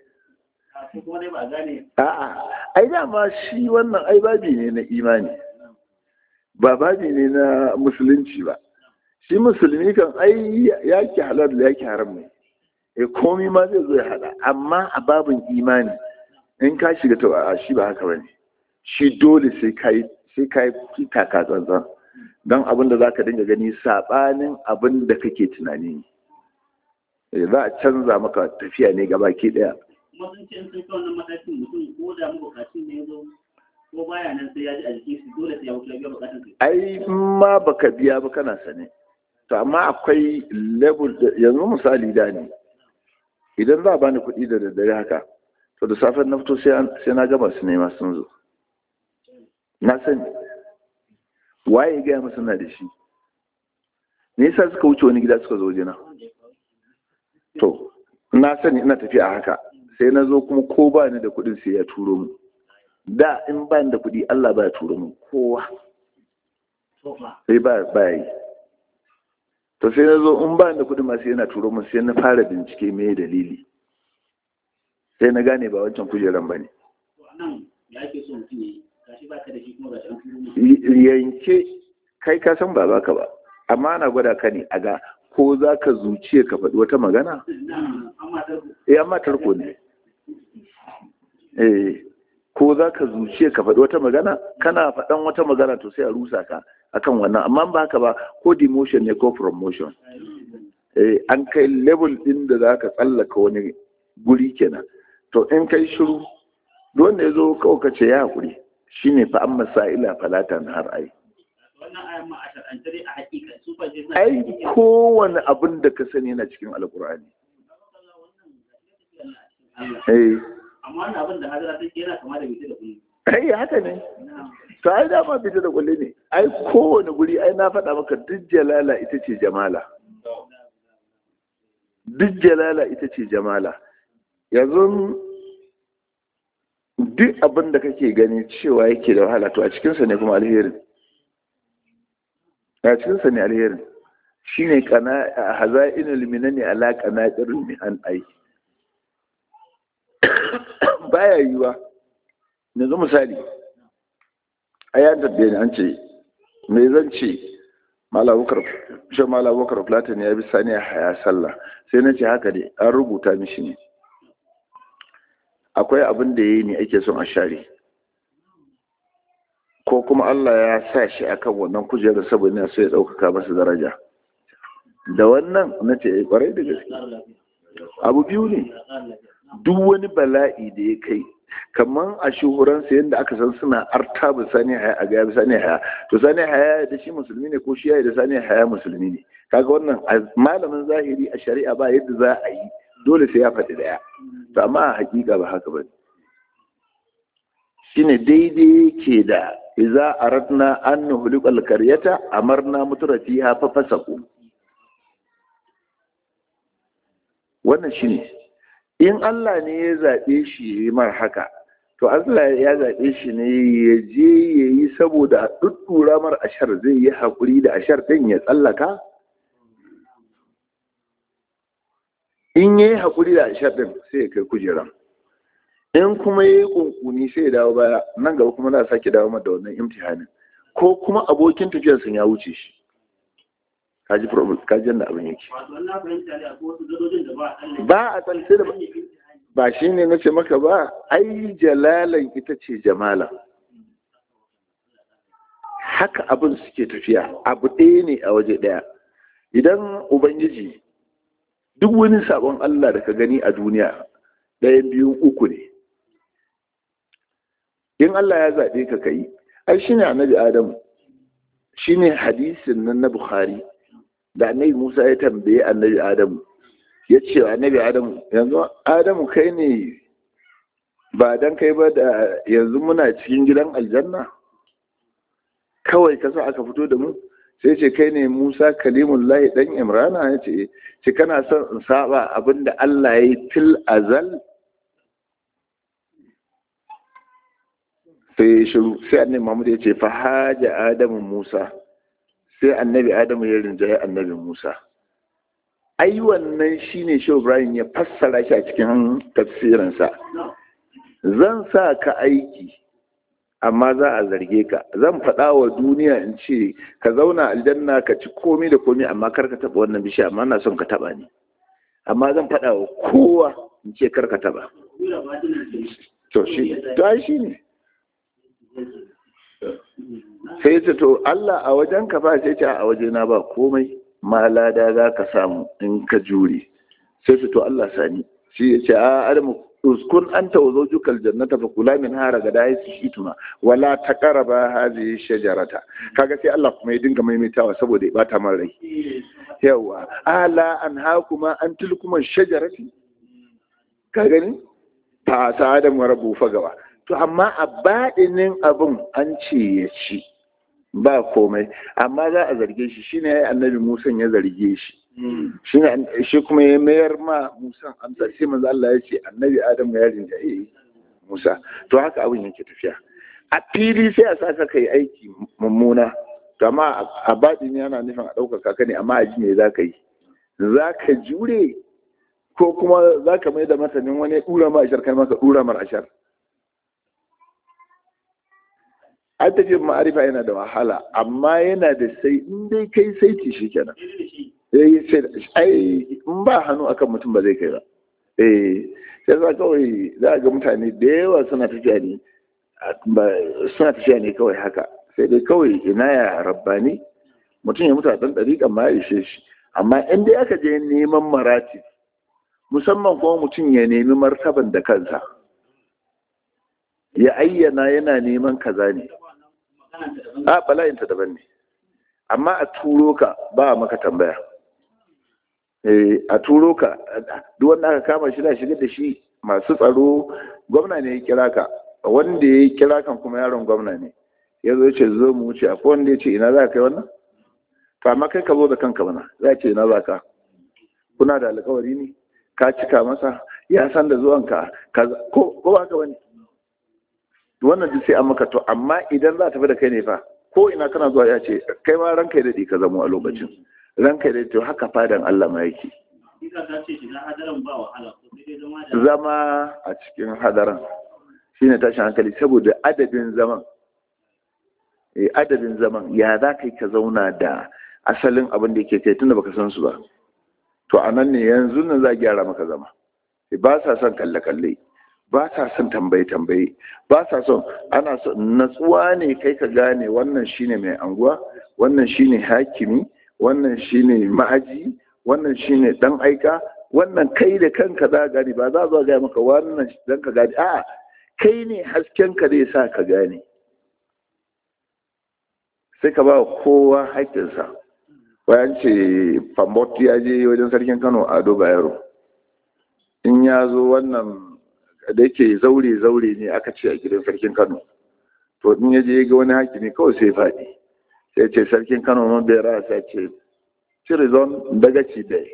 a'a ai dama shi wannan ai babi ne na imani ba babi ne na musulunci ba shi musulmi kan ai yaki halal da yaki haram ne e komi ma zai zo ya hada amma a babin imani in ka shiga to a shi ba haka bane shi dole sai kai sai kai taka tsantsan don abin da zaka dinga gani sabanin abin da kake tunani za a canza maka tafiya ne gaba ke daya kuma sun ce sun kai wannan matakin mutum ko da mabukacin ne ya zo ko baya nan sai ya ji a jikin su dole sai ya wuce biya bukatun su ai ma baka biya ba kana sane to amma akwai level yanzu misali da ne idan za a bani kuɗi da daddare haka to da safen na fito sai na gama su nema sun zo na sani waye gaya masa na da shi me yasa suka wuce wani gida suka zo wajena to na sani ina tafiya a haka sai na zo kuma ko ba ni da kuɗin sai ya turo mu da in ba ni da kuɗi Allah ba ya turo mu kowa sai ba ba yi to sai na zo in ba ni da kuɗin ma sai yana turo mu sai na fara bincike me dalili sai na gane ba wancan kujeran ba ne yanke kai ka san ba baka ba amma ana gwada ka ne a ga ko za ka zuciya ka faɗi wata magana? Eh, amma tarko ne. Eh, ko za ka zuciya ka faɗi wata magana? Kana faɗan wata magana to sai a rusa ka akan wannan, amma ba haka ba ko demotion ne ko promotion. Eh, an kai level ɗin da za ka tsallaka wani guri kenan. To in kai shiru, wanda ya zo kawai ka ce ya haƙuri, shi ne fa an masa'ila falatan har ai. ai kowane abin da ka sani yana cikin alkur'ani amma wannan abin da hadara take yana kama da bita da kulli ai haka ne to ai dama bita da kulli ne ai kowane guri ai na faɗa maka duk jalala ita ce jamala duk jalala ita ce jamala yanzu duk abin da kake gani cewa yake da wahala to a cikinsa ne kuma alherin a cikinsa ne alherin shi ne haza'inul minani ala qanatirul mihan ai baya yiwa yanzu misali a ya tabbe ni an ce me zan ce malabukar shi malabukar platin ya bi sani haya sallah sai na ce haka ne an rubuta mishi ne akwai abin da ya yi ne ake son a share ko kuma Allah ya sa shi akan wannan kujerar saboda so ya ɗaukaka masa daraja da wannan na ce kwarai da gaske abu biyu ne duk wani bala'i da ya kai kamar a shuhuransa yadda aka san suna arta ba sani haya a gaya sani haya to sani haya da shi musulmi ne ko shi ya da sani haya musulmi ne kaga wannan malamin zahiri a shari'a ba yadda za a yi dole sai ya faɗi daya to amma a hakika ba haka ba ne shine daidai ke da iza aradna an nuhliqal qaryata amarna mutrafiha fa fasaqu wannan shine in Allah ne ya zabe shi mar haka to Allah ya zabe shi ne ya je yayi saboda a duddura mar ashar zai yi hakuri da ashar din ya tsallaka in ya yi haƙuri da ashar ɗin sai ya kai kujeran in kuma ya yi ƙunƙuni sai ya dawo baya nan gaba kuma za a sake dawo da wannan imtihanin ko kuma abokin tafiyar sun ya wuce shi kaji problem kaji yadda abin yake wato wannan fahimta ne akwai wasu gadojin da ba a tsalle ba a tsalle da ba shi ne na ce maka ba ai jalalan ita ce jamala haka abin suke tafiya abu ɗaya ne a waje ɗaya idan ubangiji duk wani sabon Allah da ka gani a duniya ɗayan biyu uku ne in Allah ya zaɓe ka kai ai shi ne annabi Adamu shi ne hadisin nan na Bukhari da annabi Musa ya tambaye annabi Adamu ya ce wa annabi Adamu yanzu Adamu kai ne ba dan kai ba da yanzu muna cikin gidan aljanna kawai kasa aka fito da mu sai ce kai ne Musa kalimullahi dan Imrana ya ce ce kana son in saba abinda Allah ya yi fil azal sai shiru sai annabi Muhammad ya ce fa haja Adamu Musa sai annabi Adamu ya rinjaye annabi Musa ai wannan shine Shehu Ibrahim ya fassara shi a cikin tafsirinsa zan sa ka aiki amma za a zarge ka zan faɗa wa duniya in ce ka zauna aljanna ka ci komi da komi amma kar ka taɓa wannan bishiya amma na son ka taɓa ni amma zan faɗa wa kowa in ce kar ka taɓa to shi to ai shi ne sai ce to Allah a wajen ka ba sai ce a waje na ba komai ma lada za ka samu in ka jure sai ce to Allah sani shi ya ce a adamu uskun anta wa zawjukal jannata fa kula min hara ga dai su shituma wala taqraba hadhihi shajarata kaga sai Allah kuma ya dinga maimaitawa saboda ya bata man rai yawa ala an hakuma an tilkuma shajarati ka gani fa sa adam wa rabbu fagawa to amma a baɗinin abin an ce ya ci ba komai amma za a zarge shi shine ya annabi Musa ya zarge shi shine shi kuma ya mayar ma Musa amsa sai manzo Allah ya ce annabi Adam ya rinjaye Musa to haka abin yake tafiya a fili sai a saka kai aiki mummuna to amma a baɗini yana nufin a ɗaukaka ka ne amma a ji me za ka yi za ka jure ko kuma za ka mai da matanin wani ɗura ma ashar kai maka ɗura mar ashar an tafi ma'arifa yana da wahala amma yana da sai in dai kai saiti shi kenan eh sai ai in ba hannu akan mutum ba zai kai ba eh sai za kawai za ga mutane da yawa suna tafiya ne suna tafiya ne kawai haka sai dai kawai ina ya rabbani mutum ya mutu a ɗan ɗariƙan ma ya ishe shi amma in dai aka je neman marati musamman kuma mutum ya nemi martaban da kansa ya ayyana yana neman kaza ne a bala'inta daban ne amma a turo ka ba maka tambaya a turo ka duk wanda aka kama shi da shigar da shi masu tsaro gwamna ne ya kira ka wanda ya kira kan kuma yaron gwamna ne ya zo ce zo mu wuce akwai wanda ya ce ina za ka kai wannan to amma kai ka zo da kanka mana za ce ina za ka kuna da alkawari ne ka cika masa ya san da zuwanka ko ba ka bane wannan duk sai an maka to amma idan za ta fi da kai ne fa ko ina kana zuwa ya ce kai ma ranka ya daɗe ka zamo a lokacin ranka ya daɗe to haka fadan Allah ma yake zama a cikin hadaran shine tashin hankali saboda adadin zaman eh adadin zaman ya za ka yi ka zauna da asalin abin da yake kai tunda baka san su ba to a nan ne yanzu nan za a gyara maka zama ba sa son kalle-kalle ba sa son tambaye-tambaye ba sa son ana son natsuwa ne kai ka gane wannan shine mai anguwa wannan shine hakimi wannan shine ma'aji wannan shine dan aika wannan kai da kanka za gane ba za zo ga maka wannan dan ka gane a kai ne hasken ka zai sa ka gane sai ka ba kowa haƙƙinsa bayan ce fambot ya je wajen sarkin kano ado bayero in ya zo wannan da yake zaure-zaure ne aka ce a gidan sarkin kano to in ya je ga wani hakimi kawai sai faɗi sai ce sarkin kano man bai rasa sai ce cirizon daga ci dai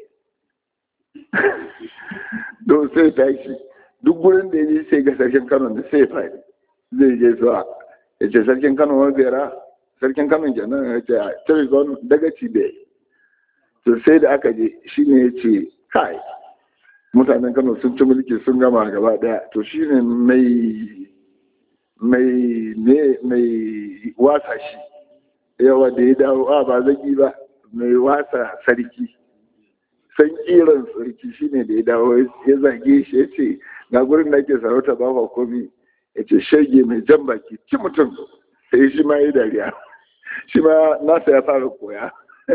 don sai tashi duk gurin da ya je sai ga sarkin kano da sai faɗi zai je zuwa ya ce sarkin kano man bai ra sarkin kano kenan ya ce cirizon daga ci dai to sai da aka je shine ya ce kai mutanen kano sun ci mulki sun gama gaba daya to shine mai mai ne mai wasa shi yawa da ya dawo a ba zaki ba mai wasa sarki san kiran sarki shine da ya dawo ya zage shi ya ce ga gurin da ake sarauta ba ba komi ya ce shege mai jan baki ci mutum sai shi ma yi dariya shi ma nasa ya fara koya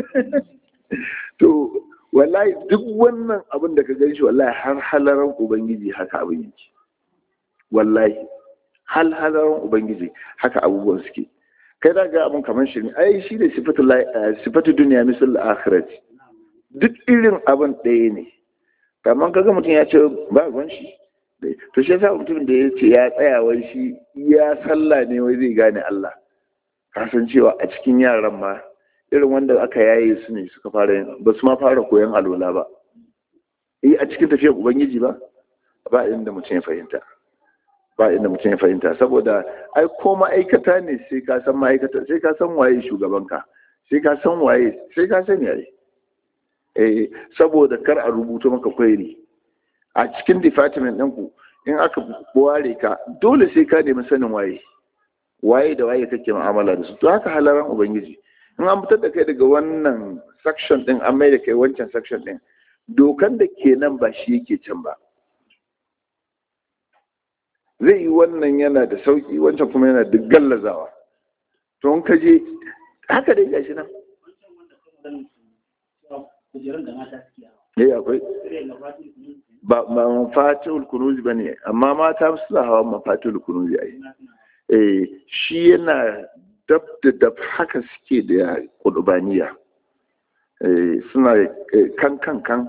to wallahi duk wannan abin da ka gan shi wallahi har halaran ubangiji haka abin yake wallahi hal halaran ubangiji haka abubuwan suke kai da ga abin kamar shi ne ai shi ne sifatu duniya misal akhirat duk irin abin ɗaya ne kamar kaga mutum ya ce ba ruwan shi to shi yasa mutum da ya ce ya tsaya wai shi ya sallah ne wai zai gane Allah kasan cewa a cikin yaran ma irin wanda aka yaye su ne suka fara yin ba su ma fara koyon alola ba eh a cikin tafiyar ubangiji ba ba inda mutum ya fahimta ba inda mutum ya fahimta saboda ai ko ma'aikata ne sai ka san ma'aikata sai ka san waye shugabanka sai ka san waye sai ka sani ai eh saboda kar a rubuta maka kwairi a cikin department ɗinku in aka ware ka dole sai ka nemi sanin waye waye da waye kake mu'amala da su to haka halaran ubangiji in an fitar da kai daga wannan section din an mai da kai wancan section din dokan da ke nan ba shi yake can ba zai yi wannan yana da sauki wancan kuma yana da gallazawa to in ka je haka dai gashi nan eh akwai ba mafatul kunuzi bane amma mata su hawa mafatul kunuzi ai eh shi yana dab da dab haka suke da kudubaniya eh suna kan kan kan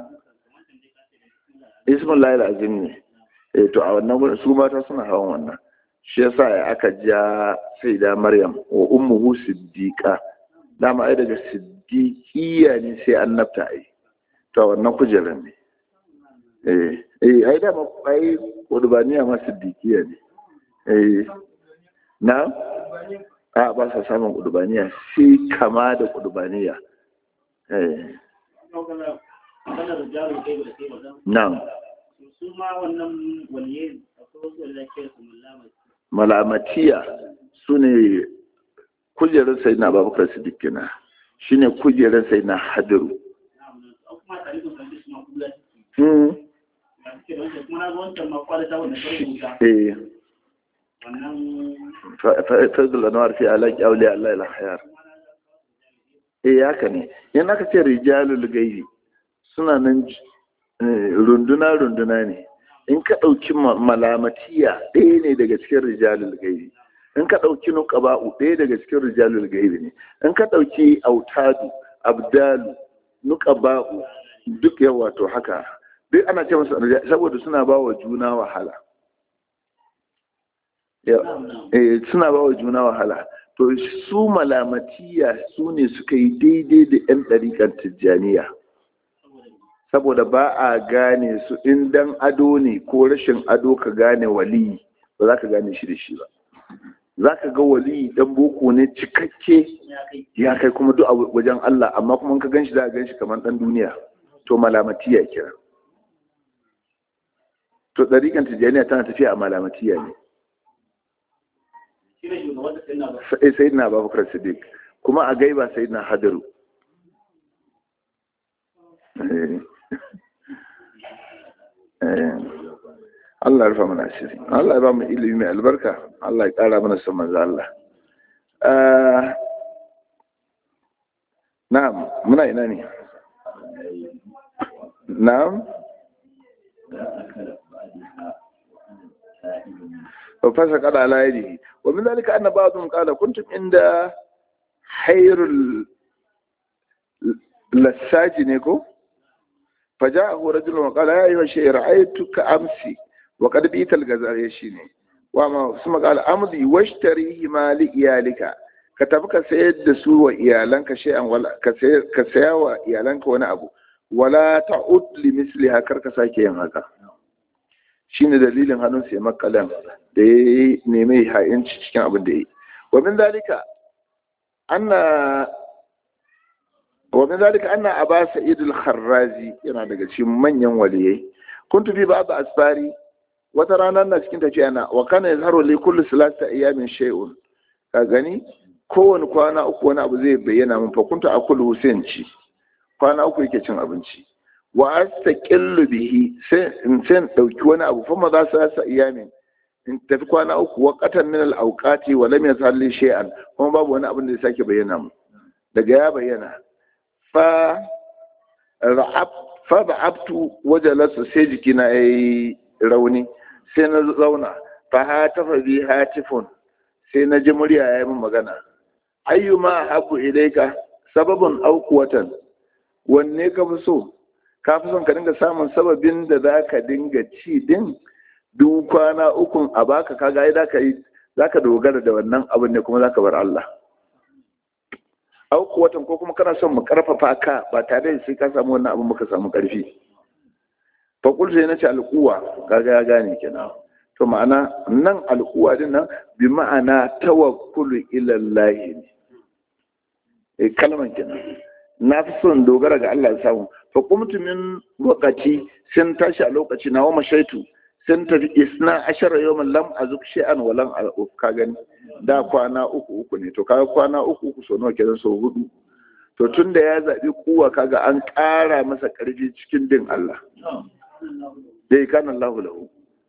ismin layar azim ne eh to a wannan gurin su mata suna hawan wannan shi yasa aka ja sai da maryam wa ummuhu siddiqa dama ai daga siddiqiya ne sai annabta ai to a wannan kujerar ne eh eh ai dama ai kudubaniya ma siddiqiya ne eh na a ba sa samun kudubaniya sai kama da kudubaniya eh Na'am. Su ma wannan waliye akwai wasu da ke su Malamatiya su ne kujerar sai na babakar siddiq kenan shi ne kujerar sai na hadiru. Eh. Fadul Anwar fi alaƙi aule Allah ila hayar. Eh haka ne. Yan aka ce rijalul gairi suna nan runduna-runduna ne in ka ɗauki malamatiya ɗaya ne daga cikin rijalul gairi in ka ɗauki nuqaba'u ɗaya daga cikin rijalul gairi ne in ka ɗauki autadu abdalu nuqaba'u duk yawa to haka duk ana ce masa saboda suna ba wa juna wahala suna ba wa juna wahala to su malamatiya su ne suka yi daidai da 'yan ɗariƙar tijjaniya saboda ba a gane su in dan ado ne ko rashin ado ka gane waliyi ba za ka gane shi da shi ba za ka ga waliyi dan boko ne cikakke ya kai kuma duk a wajen Allah amma kuma ka gan shi za a gan shi kamar dan duniya to malamatiya kira to ɗariƙan tijjaniya tana tafiya a malamatiya ne sai na babakar siddiq kuma a gaiba sai na hadaru Allah ya rufa mana asiri Allah ya ba mu ilimi mai albarka Allah ya ƙara mana son manzo Allah na'am muna ina ne na'am fasa kada ala yadihi wa min zalika anna ba'dhum qala kuntum inda hayrul lasaji ne ko فجاءه رجل وقال يا أيها الشيء رأيتك أمسي وقد بيت الغزال يشيني وما ثم قال أمضي واشتريه ما لإيالك كتبك سيد سوى إيالنك شيئا ولا كسيا إيالنك وانا أبو ولا تعود لمثلها كرك ساكي هذا shine dalilin hannun sai makalan da ya nemi ha'inci cikin abin da ya yi wa min zalika anna ومن ذلك أن أبا سعيد الخرازي yana daga cikin manyan waliyai kuntu fi ba'd asfari wata rana na cikin tafiya na wa kana yazharu li kulli salati ayamin shay'un ka gani kowane kwana uku wani abu zai bayyana min fa kuntu akulu Hussein ci kwana uku yake cin abinci wa astaqillu bihi sai in sai dauki wani abu fa ma za su sa iyamin in tafi kwana uku wa qatan min al-awqati wa lam yazhar li shay'an kuma babu wani abin da ya sake bayyana mu daga ya bayyana fa ra'ab fa ba'abtu wajalasu sai jikina yayi rauni sai na zauna fa hatafa bi hatifun sai na ji murya ya yi min magana ayyuma habu ilaika sababin aukuwatan wanne ka fi so ka fi son ka dinga samun sababin da za ka dinga ci din duk kwana ukun a baka kaga ai zaka yi zaka dogara da wannan abin ne kuma zaka bar Allah aukuwatan ko kuma kana son mu karfafa ka ba tare da sai ka samu wannan abin muka samu karfi fa kul sai nace alquwa kaga ya gane kenan to ma'ana nan al'uwa din nan bi ma'ana tawakkulu ila Allah ne eh kalman kenan na fi son dogara ga Allah samu fa kumtu min waqati sun tashi a lokaci na wa mashaitu sun tafi isna ashara yawman lam azuk shay'an wa lam ka gani da kwana uku uku ne to kaga kwana uku uku so nawa kenan so hudu to tunda ya zabi kuwa kaga an ƙara masa ƙarfi cikin din Allah dai kana Allahu lahu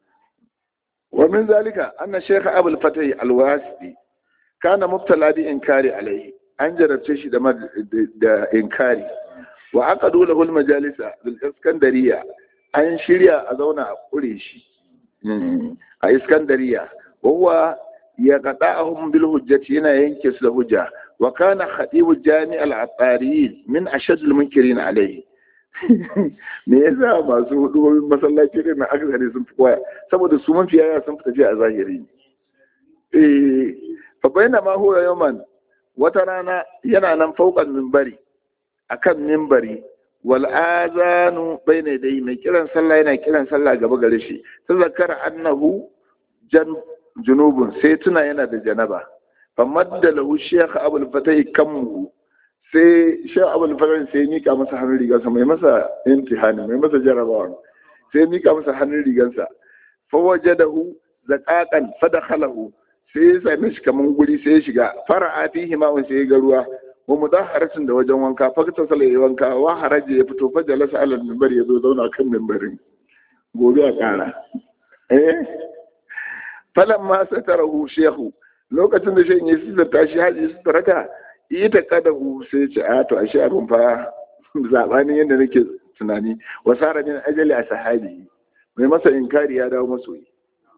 ومن ذلك أن الشيخ أبو الفتح الواسطي كان مبتلى بإنكار عليه أن جربت شيء da إنكاري وعقدوا له المجالس بالإسكندرية أن شريا أزونا قريشي a iskandariya wawa ya qata'ahum bil hujjati yana yanke su da hujja wa kana khatibu jami' al atariyin min ashad al munkirin alayhi me yasa masu hudubobin masallaci ne na akasari sun fi koya saboda su mafi yaya sun fi tafiya a zahiri eh fa bayna ma huwa yawman wata rana yana nan faukan minbari akan minbari wal azanu bayna dai mai kiran sallah yana kiran sallah gaba gare shi sai zakara annahu jan junubun sai tuna yana da janaba fa madda lahu shaykh abul fatah kammu sai shaykh abul fatah sai mika masa hannun rigarsa mai masa imtihani mai masa jarabawa sai mika masa hannun rigarsa fa wajadahu zaqaqan fa dakhalahu sai ya same shi kaman guri sai ya shiga fara'a fihi ma'un sai ya ga ruwa wa mudaharatin da wajen wanka fa ta sala ya wanka wa haraji ya fito fa jalasa ala minbar ya zo zauna kan minbarin gobe a kara eh falan ma satarahu shehu lokacin da shehin ya sita shi haji su taraka ita kadahu sai ya ce a to ashe abin fa zabanin yadda nake tunani wasara min ajali a sahabi mai masa inkari ya dawo masoyi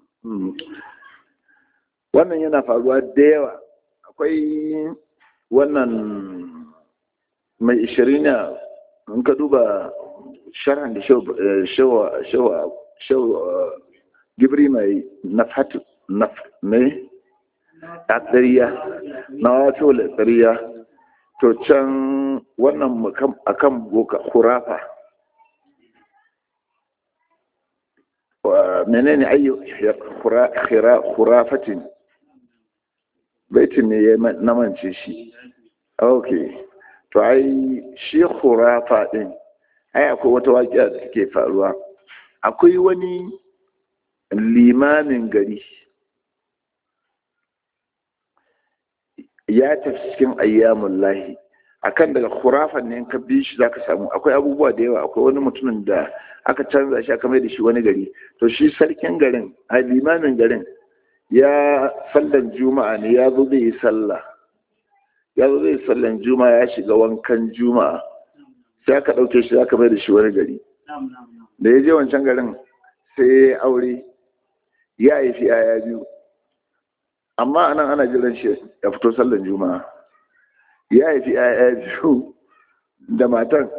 wannan yana faruwa da yawa akwai wannan mai ishirina in ka duba sharhan da shawa gibri mai nafhatu naf ne a tsariya na wato da tsariya to can wannan akan boka hurafa menene ayyu khurafatin baitin ne ya namance shi ok to ai shi khurafa din ai akwai wata waƙiya da take faruwa akwai wani limamin gari ya tafi cikin ayyamun lahi akan daga khurafan ne ka bi shi zaka samu akwai abubuwa da yawa akwai wani mutumin da aka canza shi aka mai da shi wani gari to shi sarkin garin a limamin garin ya sallan juma'a ne ya zo zai yi sallah ya zo zai yi sallan juma'a ya shiga wankan juma'a sai aka ɗauke shi aka mai da shi wani gari da ya je wancan garin sai ya aure ya haifi yaya biyu amma anan ana jiran shi ya fito sallan juma'a ya haifi yaya biyu da matan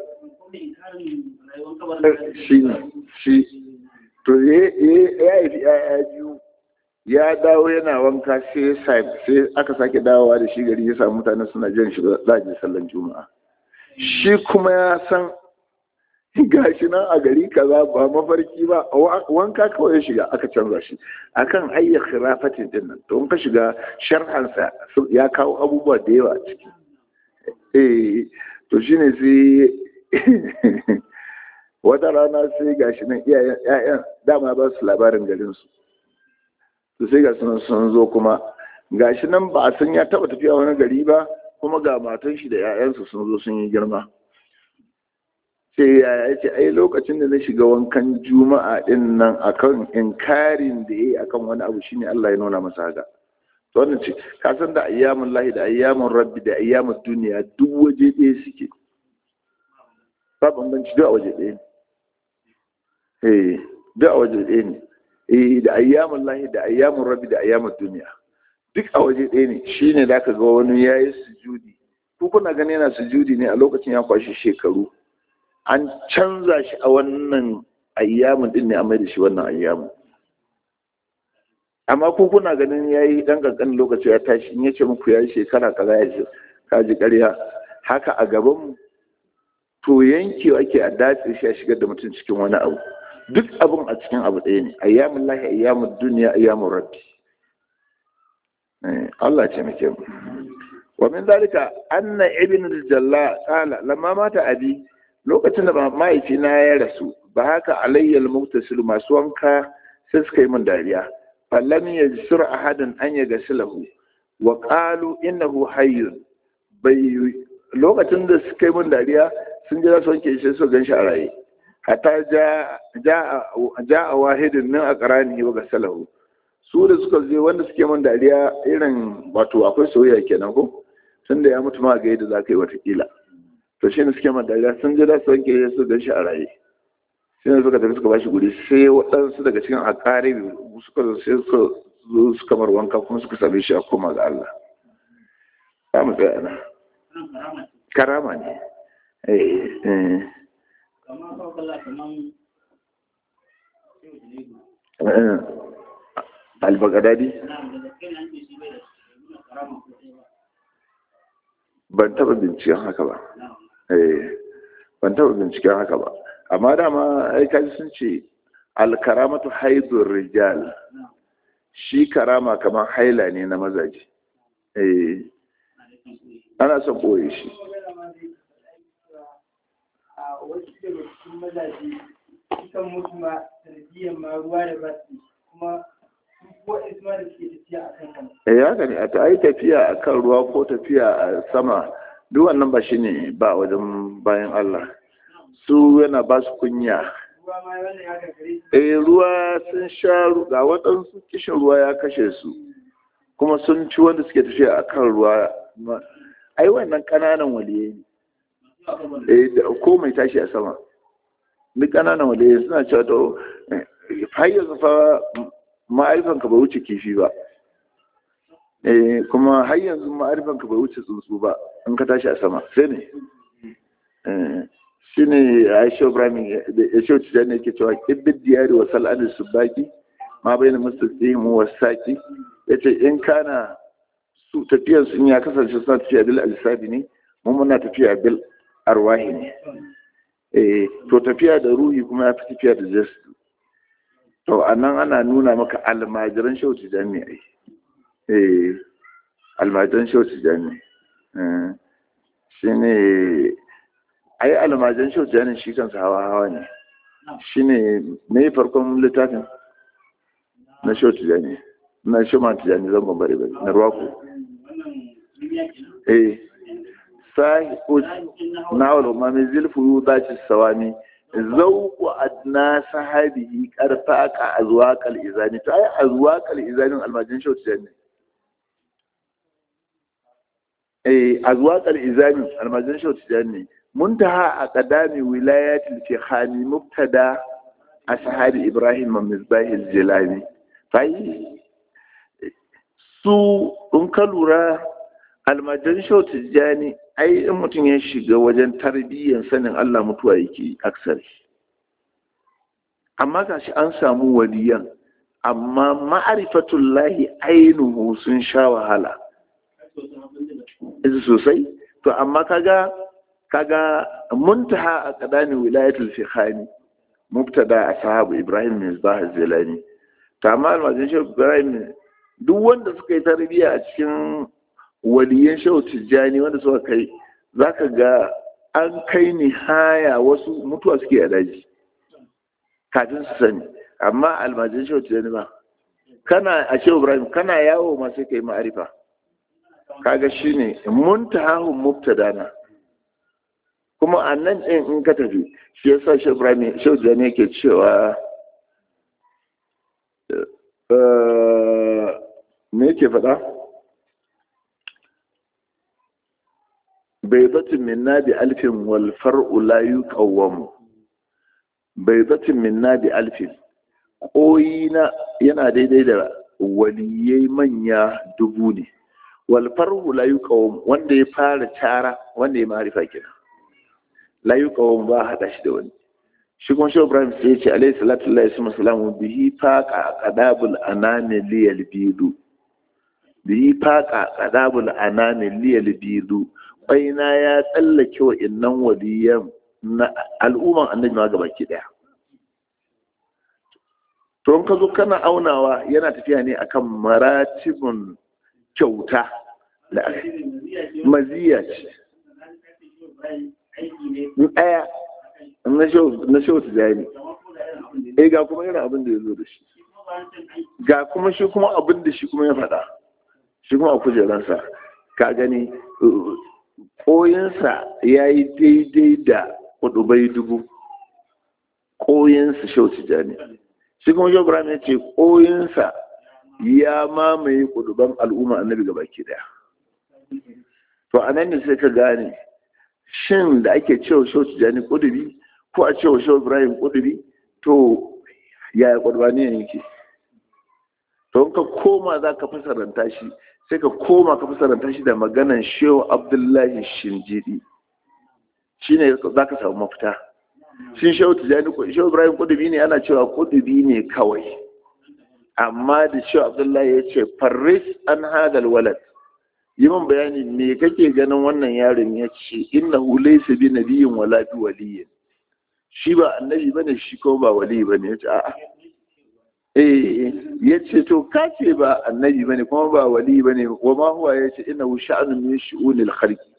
shi shi to ya haifi yaya biyu ya dawo yana wanka sai sai aka sake dawowa da shi gari ya samu mutane suna jiran shi za a je sallan juma'a shi kuma ya san gashi nan a gari kaza ba mafarki ba wanka kawai ya shiga aka canza shi akan ayyar khirafatin din nan to in ka shiga sharhansa ya kawo abubuwa da yawa a ciki eh to shine sai wata rana sai gashi nan iyayen ƴaƴan dama ba su labarin garin su to sai ga sun sun zo kuma gashi nan ba a san ya taba tafiya wani gari ba kuma ga matan shi da ƴaƴansu sun zo sun yi girma sai ya ce ai lokacin da na shiga wankan juma'a din nan akan inkarin da yayi akan wani abu shine Allah ya nuna masa haka to wannan ce ka san da ayyamun lahi da ayyamun rabbi da ayyamun duniya duk waje ɗaya suke ba bambanci duk a waje ɗaya ne eh duk a waje ɗaya ne eh da ayyamun lahi da ayyamun rabbi da ayyamun duniya duk a waje ɗaya ne shine da ka ga wani yayi sujudi ko kuna gani yana sujudi ne a lokacin ya kwashi shekaru an canza shi a wannan ayyamin din ne a mai da shi wannan ayyamin amma ko kuna ganin ya yi ɗan ƙanƙanin lokaci ya tashi in ya ce muku ya yi shekara kaza ya ce ka ji ƙarya haka a gaban to yankewa ake a datse shi a shigar da mutum cikin wani abu duk abin a cikin abu ɗaya ne ayyamin lahi ayyamin duniya ayyamin rabbi Allah ce muke mu wa min dalika anna ibn al-jalla qala lamma mata abi lokacin da mahaifina ya rasu ba haka alayyal muktasilu masu wanka sai suka yi min dariya falam yajsur ahadan an yagsilahu wa qalu innahu hayyun bai lokacin da suka yi min dariya sun ji su wanke shi su gan shi a raye hatta ja a wahidin nan a karani wa gasalahu su da suka je wanda suke min dariya irin wato akwai soyayya kenan ko tun da ya mutu ma ga yadda za ka yi watakila to shi ne suke man dariya sun je da su wanke su gan shi a raye sai ne suka tafi suka bashi guri sai waɗansu daga cikin akari suka zo sai suka zo suka mar wanka kuma suka same shi a koma ga Allah za mu tsaya nan karama ne albagadadi ban taba binciken haka ba ban taba binciken haka ba amma dama ai kaji sun ce alkaramatu haidur rijal shi karama kamar haila ne na mazaje eh ana son boye shi kan mutu ma sanadiyyar ma ruwa da ba kuma ko isma da suke tafiya a kan kan eh haka ne a ta ai tafiya a kan ruwa ko tafiya a sama duk wannan ba shine ba wajen bayan Allah su yana ba su kunya ruwa ma wannan ya gagare eh ruwa sun sha ga waɗansu kishin ruwa ya kashe su kuma sun ci wanda suke tafiya a kan ruwa ai wannan ƙananan waliyai ne eh da ko mai tashi a sama duk ƙananan waliyai suna cewa to har yanzu fa ma'arifanka bai wuce kifi ba eh kuma har yanzu ma'arifanka bai wuce tsuntsu ba in ka tashi a sama sai ne shi ne aisha ibrahim ya ce wacce ne ke cewa ƙibbin diyari wa sal'adar su baki ma bai na musta tsimu wa saƙi ya ce in kana su tafiyar sun ya kasance suna tafiya bil alisabi ne mun muna tafiya bil arwahi ne eh to tafiya da ruhi kuma ya fi tafiya da jasu to a nan ana nuna maka almajiran shauci jami'ai eh almajiran shauci jami'ai shi ne ai almajiran shauci jami'ai shi kansa hawa hawa ne shi ne me farkon littafin na shauci jami'ai na shima tijani zan bambare ba na ruwaku eh sahi na wala ma min zilfu yudati sawami zauku adna sahabihi karfaka azwaqal izani to ai azwaqal izanin almajin shauti ne eh azwaqal izanin almajin shauti ne muntaha aqdami wilayatil fikhani mubtada ashabi ibrahim misbah al-jilani fai su in ka lura almajin shauti jani ai in mutum ya shiga wajen tarbiyyar sanin Allah mutuwa yake aksari amma gashi an samu waliyan amma ma'arifatullahi ainihu sun sha wahala izu sosai to amma kaga kaga muntaha a kadani wilayatul fikhani mubtada ashabu ibrahim misbah zilani to amma almajin shehu ibrahim duk wanda suka yi tarbiyya a cikin waliyan shehu tijjani wanda suka kai za ka ga an kai ni haya wasu mutuwa suke a daji kafin su sani amma almajin shehu tijjani ba kana a shehu ibrahim kana yawo ma sai ka yi ma'arifa kaga shine muntahahun mubtadana kuma a nan ɗin in ka tafi shi yasa shehu ibrahim shehu tijjani yake cewa me yake faɗa baizatin minna bi alfin wal far'u la yuqawwam baizatin minna bi alfin koyina yana daidai da waliyai manya dubu ne wal far'u la yuqawwam wanda ya fara cara wanda ya marifa kenan la yuqawwam ba hada shi da wani shi kuma shi Ibrahim sai ya ce alayhi salatu lillahi wa salamu bihi faqa qadabul anani liyal bidu bihi faqa qadabul anani liyal bidu baina ya tsallake wa innan waliyan na al'umman annabi ma gaba ki daya to in ka zo kana aunawa yana tafiya ne akan maratibun kyauta da maziya ce ɗaya na shehu tijani eh ga kuma yana abin da ya zo da shi ga kuma shi kuma abin da shi kuma ya faɗa shi kuma a kujeransa ka gani koyinsa ya yi daidai da kudubai dubu koyinsa shehu tijani shi kuma shehu ibrahim ya ce koyinsa ya mamaye kuduban al'umma annabi gaba ke daya to a nan ne sai ka gane shin da ake cewa shehu tijani kudubi ko a cewa shehu ibrahim kudubi to yaya kudubani ne yake to ka koma za ka fasaranta shi sai ka koma ka fasaranta shi da maganan shehu abdullahi shinjidi shi ne za ka samu mafita shin shehu tijani shehu ibrahim kudubi ne ana cewa kudubi ne kawai amma da shehu abdullahi ya ce farris an hadal walad yi min bayani me kake ganin wannan yaron ya ce innahu laysa bi nabiyyin wala bi waliyyin shi ba annabi bane shi ko ba wali bane ya ce a'a eh ya ce to ka ce ba annabi bane kuma ba wali bane wa ma huwa ya ce innahu sha'anun min shu'unil khalqi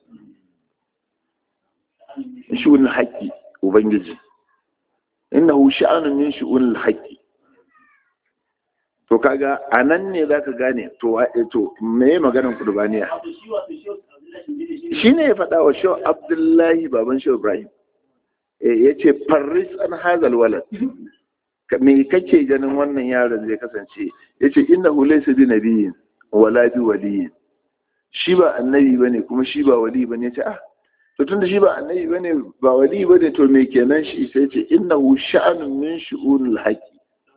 shu'unil haqqi ubangiji innahu sha'anun min shu'unil haqqi to kaga anan ne zaka gane to to me maganar kurbaniya shine ya faɗa wa shehu abdullahi baban shehu ibrahim ya ce farris an hazal walad me kake ganin wannan yaron zai kasance ya ce inna laysa bi nabiyyin wala bi waliyin shi ba annabi bane kuma shi ba wali bane ya ce ah to tunda shi ba annabi bane ba wali bane to me kenan shi sai ce innahu sha'anun min shu'unil haqqi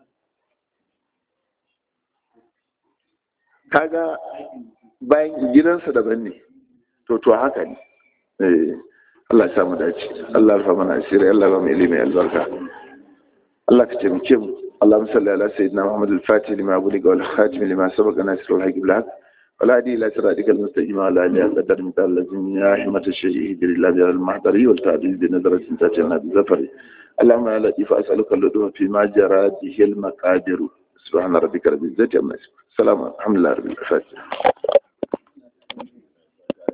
kaga bayan gidansa daban ne to to haka ne eh Allah ya samu dace Allah ya mana asiri Allah ya ba mu ilimi albarka Allah ka taimake mu اللهم صل على سيدنا محمد الفاتح لما بلغ والخاتم لما سبق ناصر الحق بالحق ولا هدي الى صراطك المستقيم وعلى اله قدر مثال الذين يا حمة الشيء اهدر الله بها المحضر والتعديل بنظرة تاتينا بزفر اللهم يا لطيف اسالك اللطف فيما جرى به المقادر سبحان ربك رب العزة عما يصفون السلام الحمد لله رب العالمين